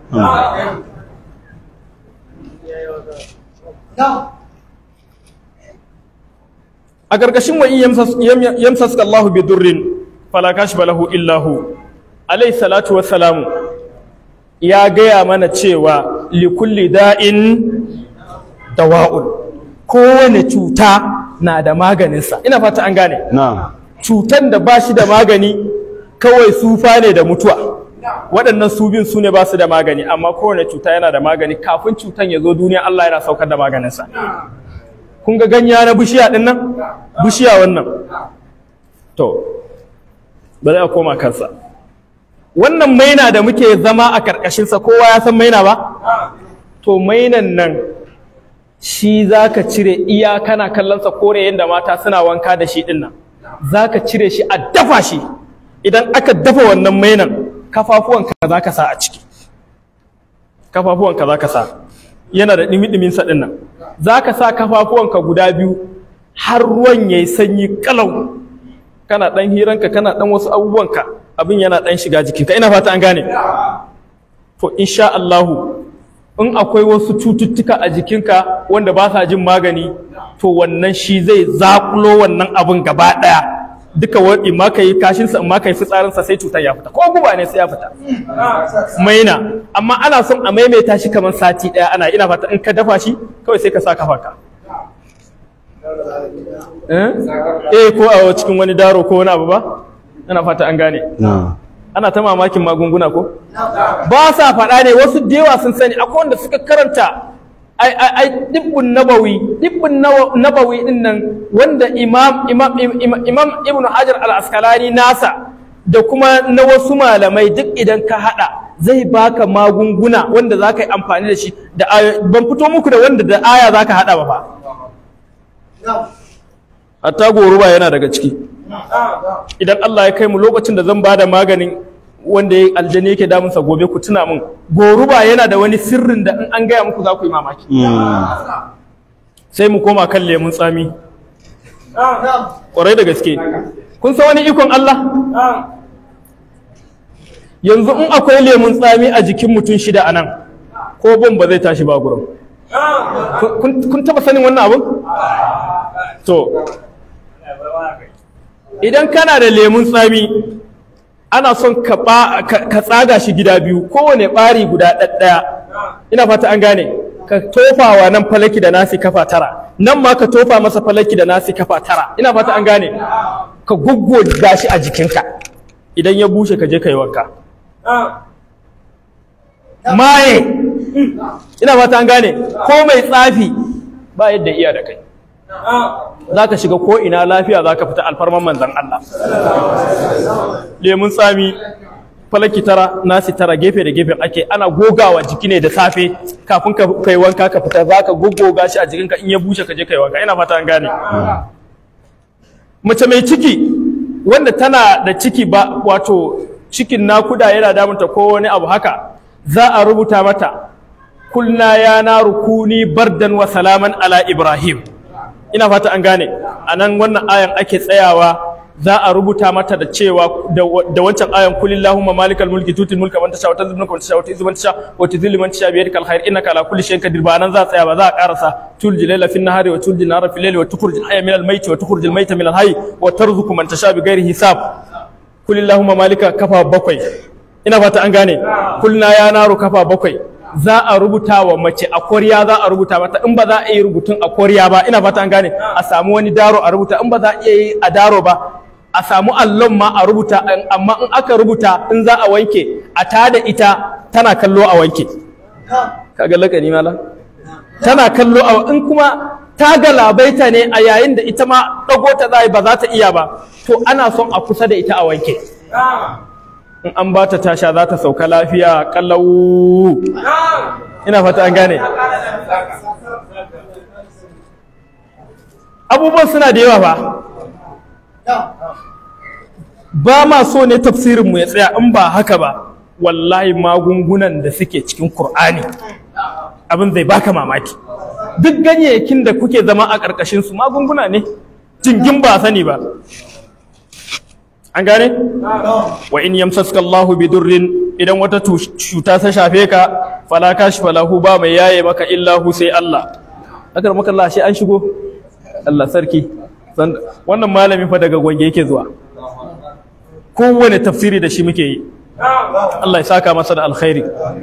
a ƙarƙashin wa in yamsaska Allahu bi durrin fala kashfa lahu illa hu alayhi salatu wassalamu ya gaya mana cewa likulli da'in dawa'un kowane cuta na da maganinsa ina fata an gane na'am cutan da ba shi da magani kawai sufa ne da mutuwa waɗannan su bin su ne ba su da magani amma kowane cuta yana da magani kafin cutan ya zo duniya Allah yana saukar da maganinsa kun ga ganya na bishiya ɗin nan bishiya wannan to bari a koma kansa wannan maina da muke zama a ƙarƙashinsa kowa ya san maina ba to mainan nan shi za ka cire iya kana kallonsa kore yadda mata suna wanka da shi ɗin nan za ka cire shi a dafa shi idan aka dafa wannan mainan kafafuwanka za ka sa a ciki kafafuwanka za ka sa yana da ɗimi-ɗiminsa ɗin nan za ka sa kafafuwanka guda biyu har ruwan ya yi sanyi kalau kana ɗan hiranka kana ɗan wasu abubuwanka abin yana ɗan shiga jikinka ina fata an gane to insha Allahu in akwai wasu cututtuka a jikinka wanda ba sa jin magani to wannan shi zai zakulo wannan abin gaba ɗaya duka wani ma ka yi kashinsa in ma ka yi fitsarinsa sai cutar ya fita ko guba ne sai ya fita maina amma ana son a maimaita shi kamar sati ɗaya ana ina fata in ka dafa shi kawai sai ka sa kafa ka eh ko a cikin wani daro ko wani abu ba ina fata an gane na'am ana ta mamakin magunguna ko ba sa faɗa ne wasu da yawa sun sani akwai wanda suka karanta ai ai ai dibbun nabawi dibbun nawa- nabawi din nan wanda imam imam imam, imam ibn hajar al-asqalani nasa da kuma na wasu malamai duk idan ka hada zai baka magunguna wanda za ka yi amfani da shi da ayo- ban fito muku da wanda da aya za ka hada ba fa hatta goruba yana daga ciki idan Allah ya kai mu lokacin da zan bada maganin wanda ya aljani yake damunsa gobe ku tuna min goruba yana da wani sirrin da in an gaya muku za ku yi mamaki sai mu koma kan lemun tsami ƙwarai da gaske kun san wani ikon Allah yanzu in akwai lemun tsami a jikin mutum shida a nan ko bom ba zai tashi ba gurin Kun- kun taba sanin wannan abin to idan kana da lemun tsami ana son ka ba- ka ka tsaga shi gida biyu kowane ɓari guda ɗaɗɗaya ina fata an gane ka tofa wa nan falaki da nasi kafa tara nan ma ka tofa masa falaki da nasi kafa tara ina fata an gane ka goggoga shi a jikinka idan ya bushe ka je ka yi wanka maye ina fata an gane ko mai tsafi ba yadda iya da kai za ka shiga ko ina lafiya za ka fita alfarman manzan Allah lemun tsami falaki tara nasi tara gefe da gefe ake ana gogawa jiki ne da safe kafin ka kai wanka ka fita za ka goggoga shi a jikinka in ya bushe ka je kai wanka ina fata an gane mace mai ciki wanda tana da ciki ba wato cikin nakuda yana damunta ko wani abu haka za a rubuta mata kulna ya naru kuni bardan wa salaman ala ibrahim ina fata an gane a nan wannan ayan ake tsayawa za a rubuta mata da cewa da da wancan ayan kulillahumma malikal mulki tutil mulka man tasha wa tanzilul mulka man tasha wa tu'izzu man tasha wa tudhillu man tasha bi yadikal khair innaka ala kulli shay'in qadir ba nan za a tsaya ba za a karasa tulji layla fin nahari wa tulji nahara fil layli wa tukhrijul hayya minal mayti wa tukhrijul mayta minal hayy wa tarzuqu man tasha bi ghairi hisab kulillahumma malika kafa bakwai ina fata an gane kulna ya naru kafa bakwai za a rubuta wa mace a koriya za a rubuta mata in ba za a yi rubutun a koriya ba ina fata an gane a samu wani daro a rubuta in ba za a iya yi a daro ba a samu allon ma a rubuta in- amma in aka rubuta in za a wanke a tada ita tana kallo a wanke kaga lakani mala tana kallo a in kuma ta galabaita ne a yayin da ita ma ɗago ta za ba za ta iya ba to ana son a kusa da ita a wanke in an ba ta tasha za ta sauka lafiya kallau ina fata an gane abubuwan suna da yawa ba ba ma so ne tafsirinmu ya tsaya in ba haka ba wallahi magungunan da suke cikin Kur'ani abin zai baka mamaki duk ganyayyakin da kuke zama a ƙarƙashin su magunguna ne jingin ba sani ba an gane wa in yamsaska Allahu bidurrin idan wata cuta ta shafe ka fala kashfa lahu ba mai yaye maka illa hu sai Allah akar maka Allah shi an shigo Allah sarki wannan malami fa daga gwange yake zuwa kowane tafsiri da shi muke yi Allah ya saka masa da alkhairi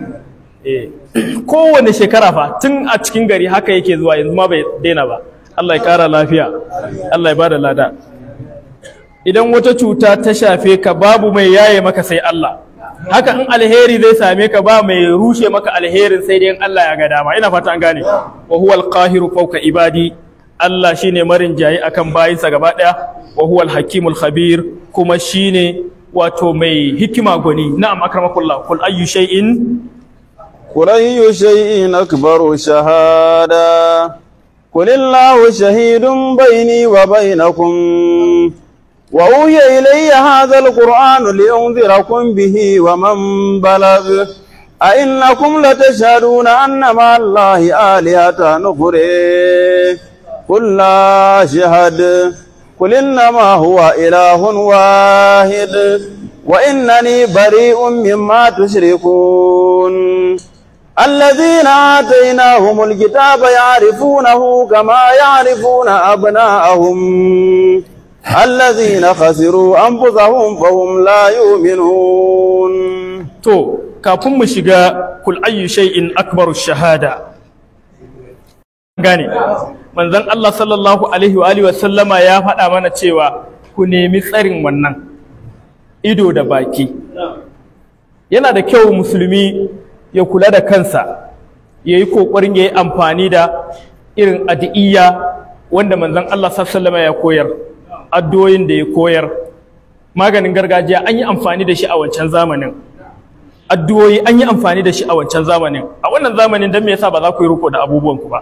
kowane shekara fa tun a cikin gari haka yake zuwa yanzu ma bai daina ba Allah ya kara lafiya Allah ya bada lada idan wata cuta ta shafe ka babu mai yaye maka sai Allah haka in alheri zai same ka ba mai rushe maka alherin sai dai in Allah ya ga dama ina fata an gane wa huwal qahiru fawqa ibadi Allah shine marin jayi akan bayinsa gaba daya wa huwal hakimul khabir kuma shine wato mai hikima gwani na'am akramakullah kul ayyu shay'in قل أي شيء أكبر شهادة قل الله شهيد بيني وبينكم وأوحي إلي هذا القرآن لأنذركم به ومن بلغ أئنكم لتشهدون أن مع الله آلهة نخري قل لا شهد قل إنما هو إله واحد وإنني بريء مما تشركون الذين آتيناهم الكتاب يعرفونه كما يعرفون أبناءهم الذين خسروا أنفسهم فهم لا يؤمنون to kafin mu shiga kul ayyu shay'in akbaru shahada gane manzon Allah sallallahu alaihi wa alihi wa sallama ya faɗa mana cewa ku nemi tsarin wannan ido da baki yana da kyau musulmi ya kula da kansa ya yi ƙoƙarin ya yi amfani da irin addu'iyya wanda manzon Allah sallallahu ya koyar addu'o'in da ya koyar maganin gargajiya an yi amfani da shi a wancan zamanin addu'o'i an yi amfani da shi a wancan zamanin a wannan zamanin don me yasa ba za ku yi riko da abubuwan ku ba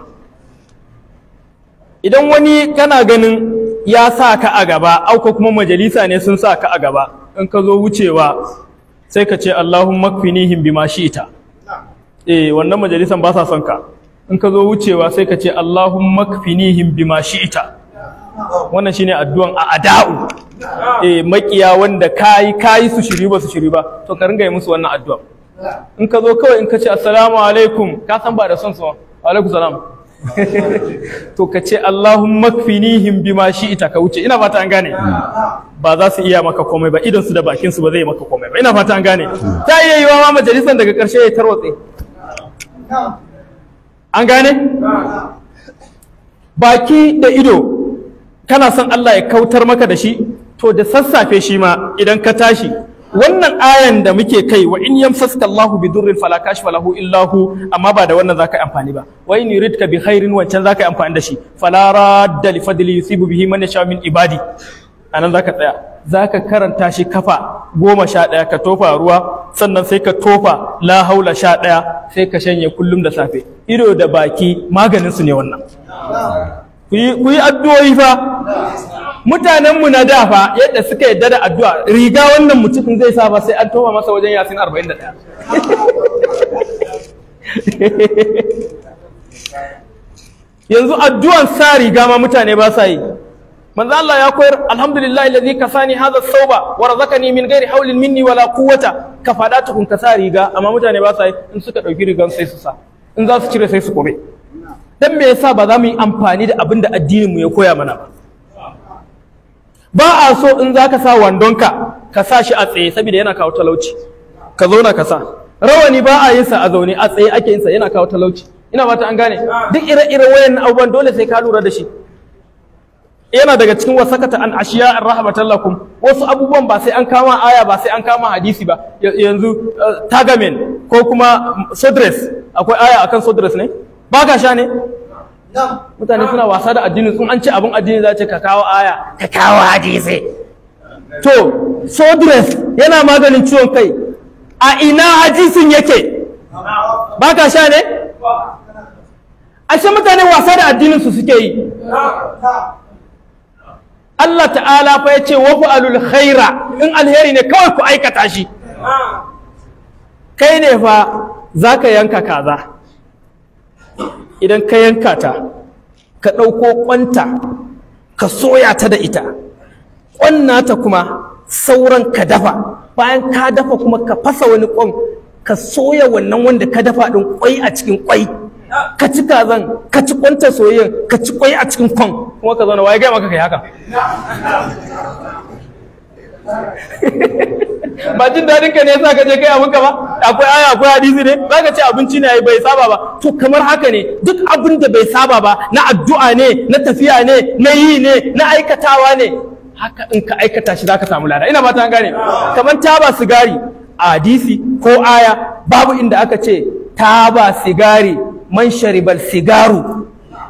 idan wani kana ganin ya sa ka a gaba auka kuma majalisa ne sun sa ka a gaba in ka zo wucewa sai ka ce Allahumma kfinihim bima shi'ta eh wannan majalisan ba sa son ka in ka zo wucewa sai ka ce Allahumma kfinihim bima shi'ta wannan shine addu'an a ada'u eh makiya wanda kai kai su shiri ba su shiri ba to ka ringa yi musu wannan addu'a in ka zo kawai in ka ce assalamu alaikum ka san ba da son su wa alaikum salam to ka ce Allahumma kfinihim bima shi'ta ka wuce ina fata an gane ba za su iya maka komai ba idan su da bakin su ba zai maka komai ba ina fata an gane ta iya yiwa ma majalisan daga karshe ya tarwatse an gane baki da ido kana son Allah ya kautar maka da shi to da sassafe shi ma idan ka tashi wannan ayan da muke kai wa in yamsaska Allahu bi durrin fala kashfa lahu illa hu amma ba da wannan zaka yi amfani ba wa in yuridka bi khairin wancan zaka yi amfani da shi fala radda li fadli yusibu bihi man yasha min ibadi anan zaka tsaya zaka karanta shi kafa goma sha ɗaya ka tofa ruwa sannan sai ka tofa la haula sha ɗaya sai ka shanye kullum da safe ido da baki maganin su ne wannan ku yi addu'o'i fa mutanenmu na da fa yadda suka yadda da addu'a riga wannan mutumin zai sa ba sai an tofa masa wajen yasin 41 yanzu addu'an sa riga ma mutane ba sa yi manzo Allah ya koyar alhamdulillah alladhi kasani hadha thawba wa razaqani min ghairi hawlin minni wala quwwata ka fada tukun ka sa riga amma mutane ba sa yi in suka dauki rigan sai su sa in za su cire sai su kome dan me yasa ba za mu yi amfani da abin da addinin mu ya koya mana ba ba a so in za ka sa wandonka ka sa shi a tsaye saboda yana kawo talauci ka zauna ka sa rawani ba a yin sa a zaune a tsaye ake yin sa yana kawo talauci ina fata an gane duk ire-iren wayan abubuwan dole sai ka lura da shi yana daga cikin wasakata an ashiya rahmatan lakum wasu abubuwan ba sai an kama aya ba sai an kama hadisi ba yanzu tagamen ko kuma sodres akwai aya akan sodres ne ba ka sha ne mutane suna wasa da addini sun an ce abin addini za ce ka kawo aya ka kawo hadisi to sodres yana maganin ciwon kai a ina hadisin yake ba ka sha ne ashe mutane wasa da addinin su suke yi Allah ta'ala fa ya ce wafu alul khaira in alheri ne kawai ku aikata shi kai ne fa za ka yanka kaza idan ka yanka ta ka ɗauko ƙwanta ka soya ta da ita ƙwannata kuma sauran ka dafa bayan ka dafa kuma ka fasa wani ƙwan ka soya wannan wanda ka dafa ɗin ƙwai a cikin ƙwai ka ci kazan ka ci ƙwanta soyayyen ka ci ƙwai a cikin kwan kuma ka zauna waye gaya maka kai haka ba jin daɗin ka ne yasa ka je kai abinka ba akwai aya akwai hadisi ne za ka ce abinci ne bai saba ba to kamar haka ne duk abin da bai saba ba na addu'a ne na tafiya ne na yi ne na aikatawa ne haka in ka aikata shi za ka samu lada ina ba ta gane kamar taba sigari a hadisi ko aya babu inda aka ce taba sigari man sharibal sigaru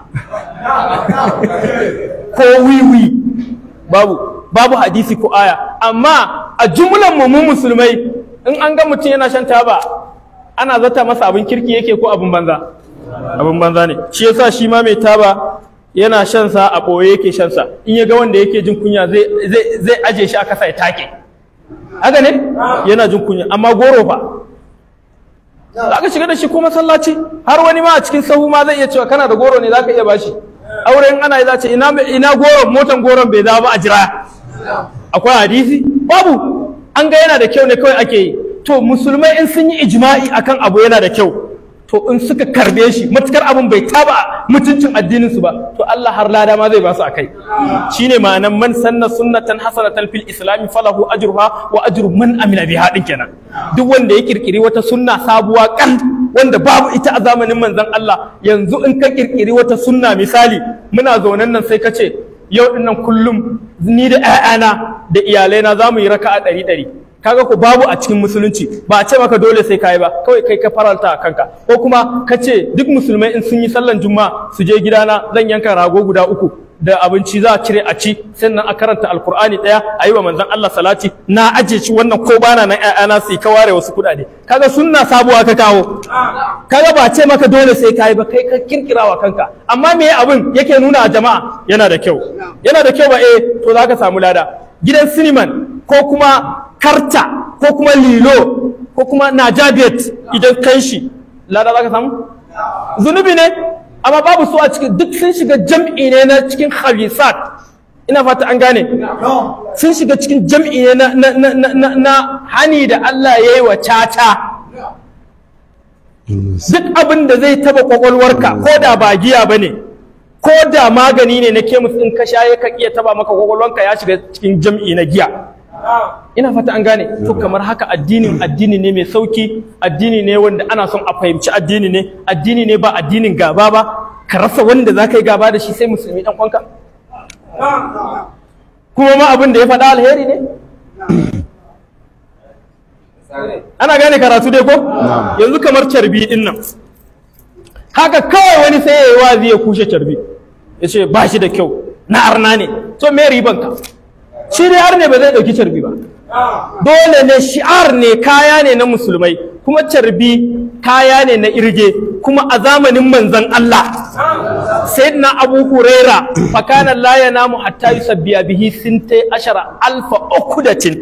ko wiwi babu babu hadisi ko aya amma a jumlan mu musulmai in an ga mutum yana shan taba ana zata masa abin kirki yake ko abin banza abin banza ne shi yasa shi ma mai taba yana shan sa a ɓoye yake shan sa in ya ga wanda yake jin kunya zai zai zai aje shi a kasa ya take haka ne yana jin kunya amma goro fa za ka shiga da shi ko masallaci har wani ma a cikin sahu ma zai iya cewa kana da goro ne za ka iya bashi auren ana yi za ce ina ina goron motan goron bai dawo ba a jira akwai hadisi babu an ga yana da kyau ne kawai ake yi to musulmai in sun yi ijma'i akan abu yana da kyau to in suka karbe shi matukar abin bai taba mutuncin addinin su ba to Allah har lada ma zai ba su akai shine ma'anan man sanna sunnatan hasanatan fil islam falahu ajruha wa ajru man amila biha din kenan duk wanda ya kirkiri wata sunna sabuwa kan wanda babu ita a zamanin manzon Allah yanzu in ka kirkiri wata sunna misali muna zaunan nan sai ka ce yau dinnan kullum ni da 'ya'yana da iyalaina za mu yi raka'a ɗari ɗari kaga ku babu a cikin musulunci ba a ce maka dole sai kai ba kawai kai ka faranta a kanka ko kuma ka ce duk musulmai in sun yi sallan juma'a su je gidana zan yanka rago guda uku da abinci za a cire a ci sannan a karanta alkur'ani daya a yi wa manzon Allah salati na aje shi wannan ko bana nan ƴaƴana su ka ware wasu kuɗaɗe kaga sunna sabuwa ka kawo kaga ba ce maka dole sai kai ba kai ka kirkira wa kanka amma me abin yake nuna a jama'a yana da kyau yana da kyau ba eh to zaka samu lada gidan siniman ko kuma karta ko kuma lilo ko kuma najabet idan kai shi lada za ka samu zunubi ne amma babu su a cikin duk sun shiga jam'i ne na cikin khabisat ina fata an gane sun shiga cikin jam'i ne na, na, na, na, na, na hani da Allah ya yi wa caca duk abin da zai taba kwakwalwarka ko da ba giya ba ne ko da magani ne na kemis in ka sha ya iya taba maka kwakwalwarka ya shiga cikin jam'i na giya ina fata an gane to kamar haka addinin addini ne mai sauki addini ne wanda ana son a fahimci addini ne addini ne ba addinin gaba ba ka rasa wanda za ka yi gaba da shi sai musulmi dan kwanka kuma ma abin da ya faɗa alheri ne ana gane karatu dai ko yanzu kamar carbi din nan haka kawai wani sai ya yi wazi ya kushe carbi ya ce ba shi da kyau na arna ne to me riban ka shi dai har ne ba zai ɗauki carbi ba dole ne shi'ar ne kaya ne na musulmai kuma carbi kaya ne na irge kuma a zamanin manzan Allah sayyidina abu huraira fakana la yanamu hatta yusabbiya bihi sintai ashara alfa ukudatin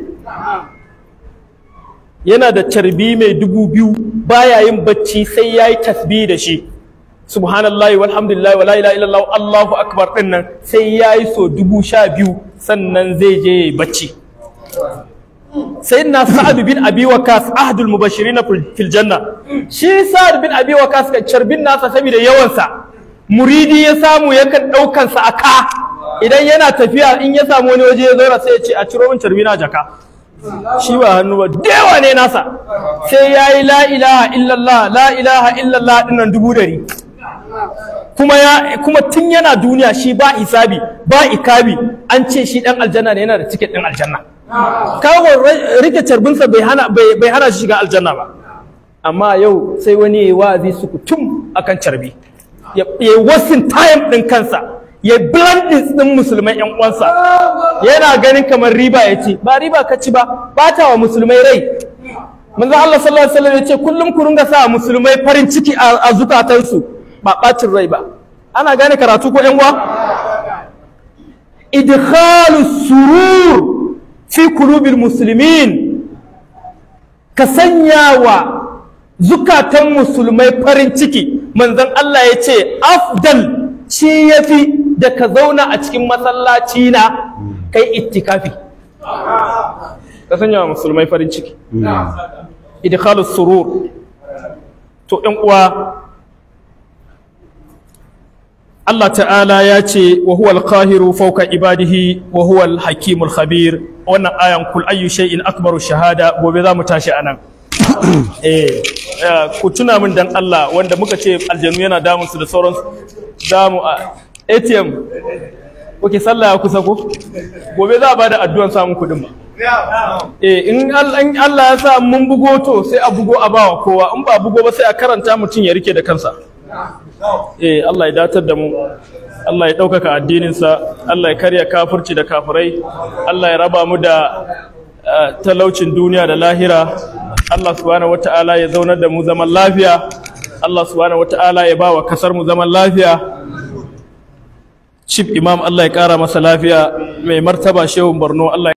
yana da carbi mai dubu biyu baya yin bacci sai yayi tasbih da shi subhanallahi walhamdulillahi wala ilaha illallah allahu akbar din nan sai yayi so dubu sha biyu sannan zai je yayi bacci sayyidina sa'ad bin abi waqas ahadul mubashirin fil janna shi sa'ad bin abi waqas kan carbin nasa saboda yawan sa muridi ya samu yakan daukan sa aka idan yana tafiya in ya samu wani waje ya zauna sai ya ce a ciro min carbi na jaka shi ba hannu ba dewa ne nasa sai yayi la ilaha illallah la ilaha illallah dinnan dubu dari kuma ya kuma tun yana duniya shi ba hisabi ba ikabi an ce shi dan aljanna ne yana da tiket din aljanna kawo rike carbinsa bai hana bai hana shi shiga aljanna ba amma yau sai wani yayi wa'azi su kutum akan carbi ya ya wasin time din kansa ya blending din musulmai yan uwansa yana ganin kamar riba ya ce ba riba ka ci ba bata wa musulmai rai manzo Allah sallallahu alaihi wasallam ya ce kullum ku ringa sa musulmai farin ciki a a zukatansu ba bacin rai ba ana gane karatu ko yan uwa idkhalu surur fi qulubil muslimin ka sanya wa zukatan musulmai farin ciki manzon Allah ya ce afdal shi yafi da ka zauna a cikin masallaci na kai ittikafi ka sanya wa musulmai farin ciki idkhalus surur to ɗan uwa Allah ta'ala ya ce wa huwal qahiru fawqa ibadihi wa huwal hakimul khabir wannan ayan kul ayyu shay'in akbaru shahada gobe za mu tashi anan eh eh, ku tuna min dan Allah wanda muka ce aljanu yana damun su da sauransu za mu a ATM Oke sallah ya kusa ko gobe za a bada addu'an samun kuɗin ba eh in Allah in Allah ya sa mun bugo to sai a bugo a bawa kowa in ba bugo ba sai a karanta mutum ya rike da kansa eh Allah ya datar da mu Allah ya ɗaukaka addininsa Allah ya karya kafirci da kafirai Allah ya raba mu da eh, talaucin duniya da lahira Allah subhanahu wata'ala ya zaunar da mu zaman lafiya Allah subhanahu wata'ala ya ba wa kasar mu zaman lafiya Chief Imam Allah ya ƙara masa lafiya mai martaba Shehun Borno Allah ya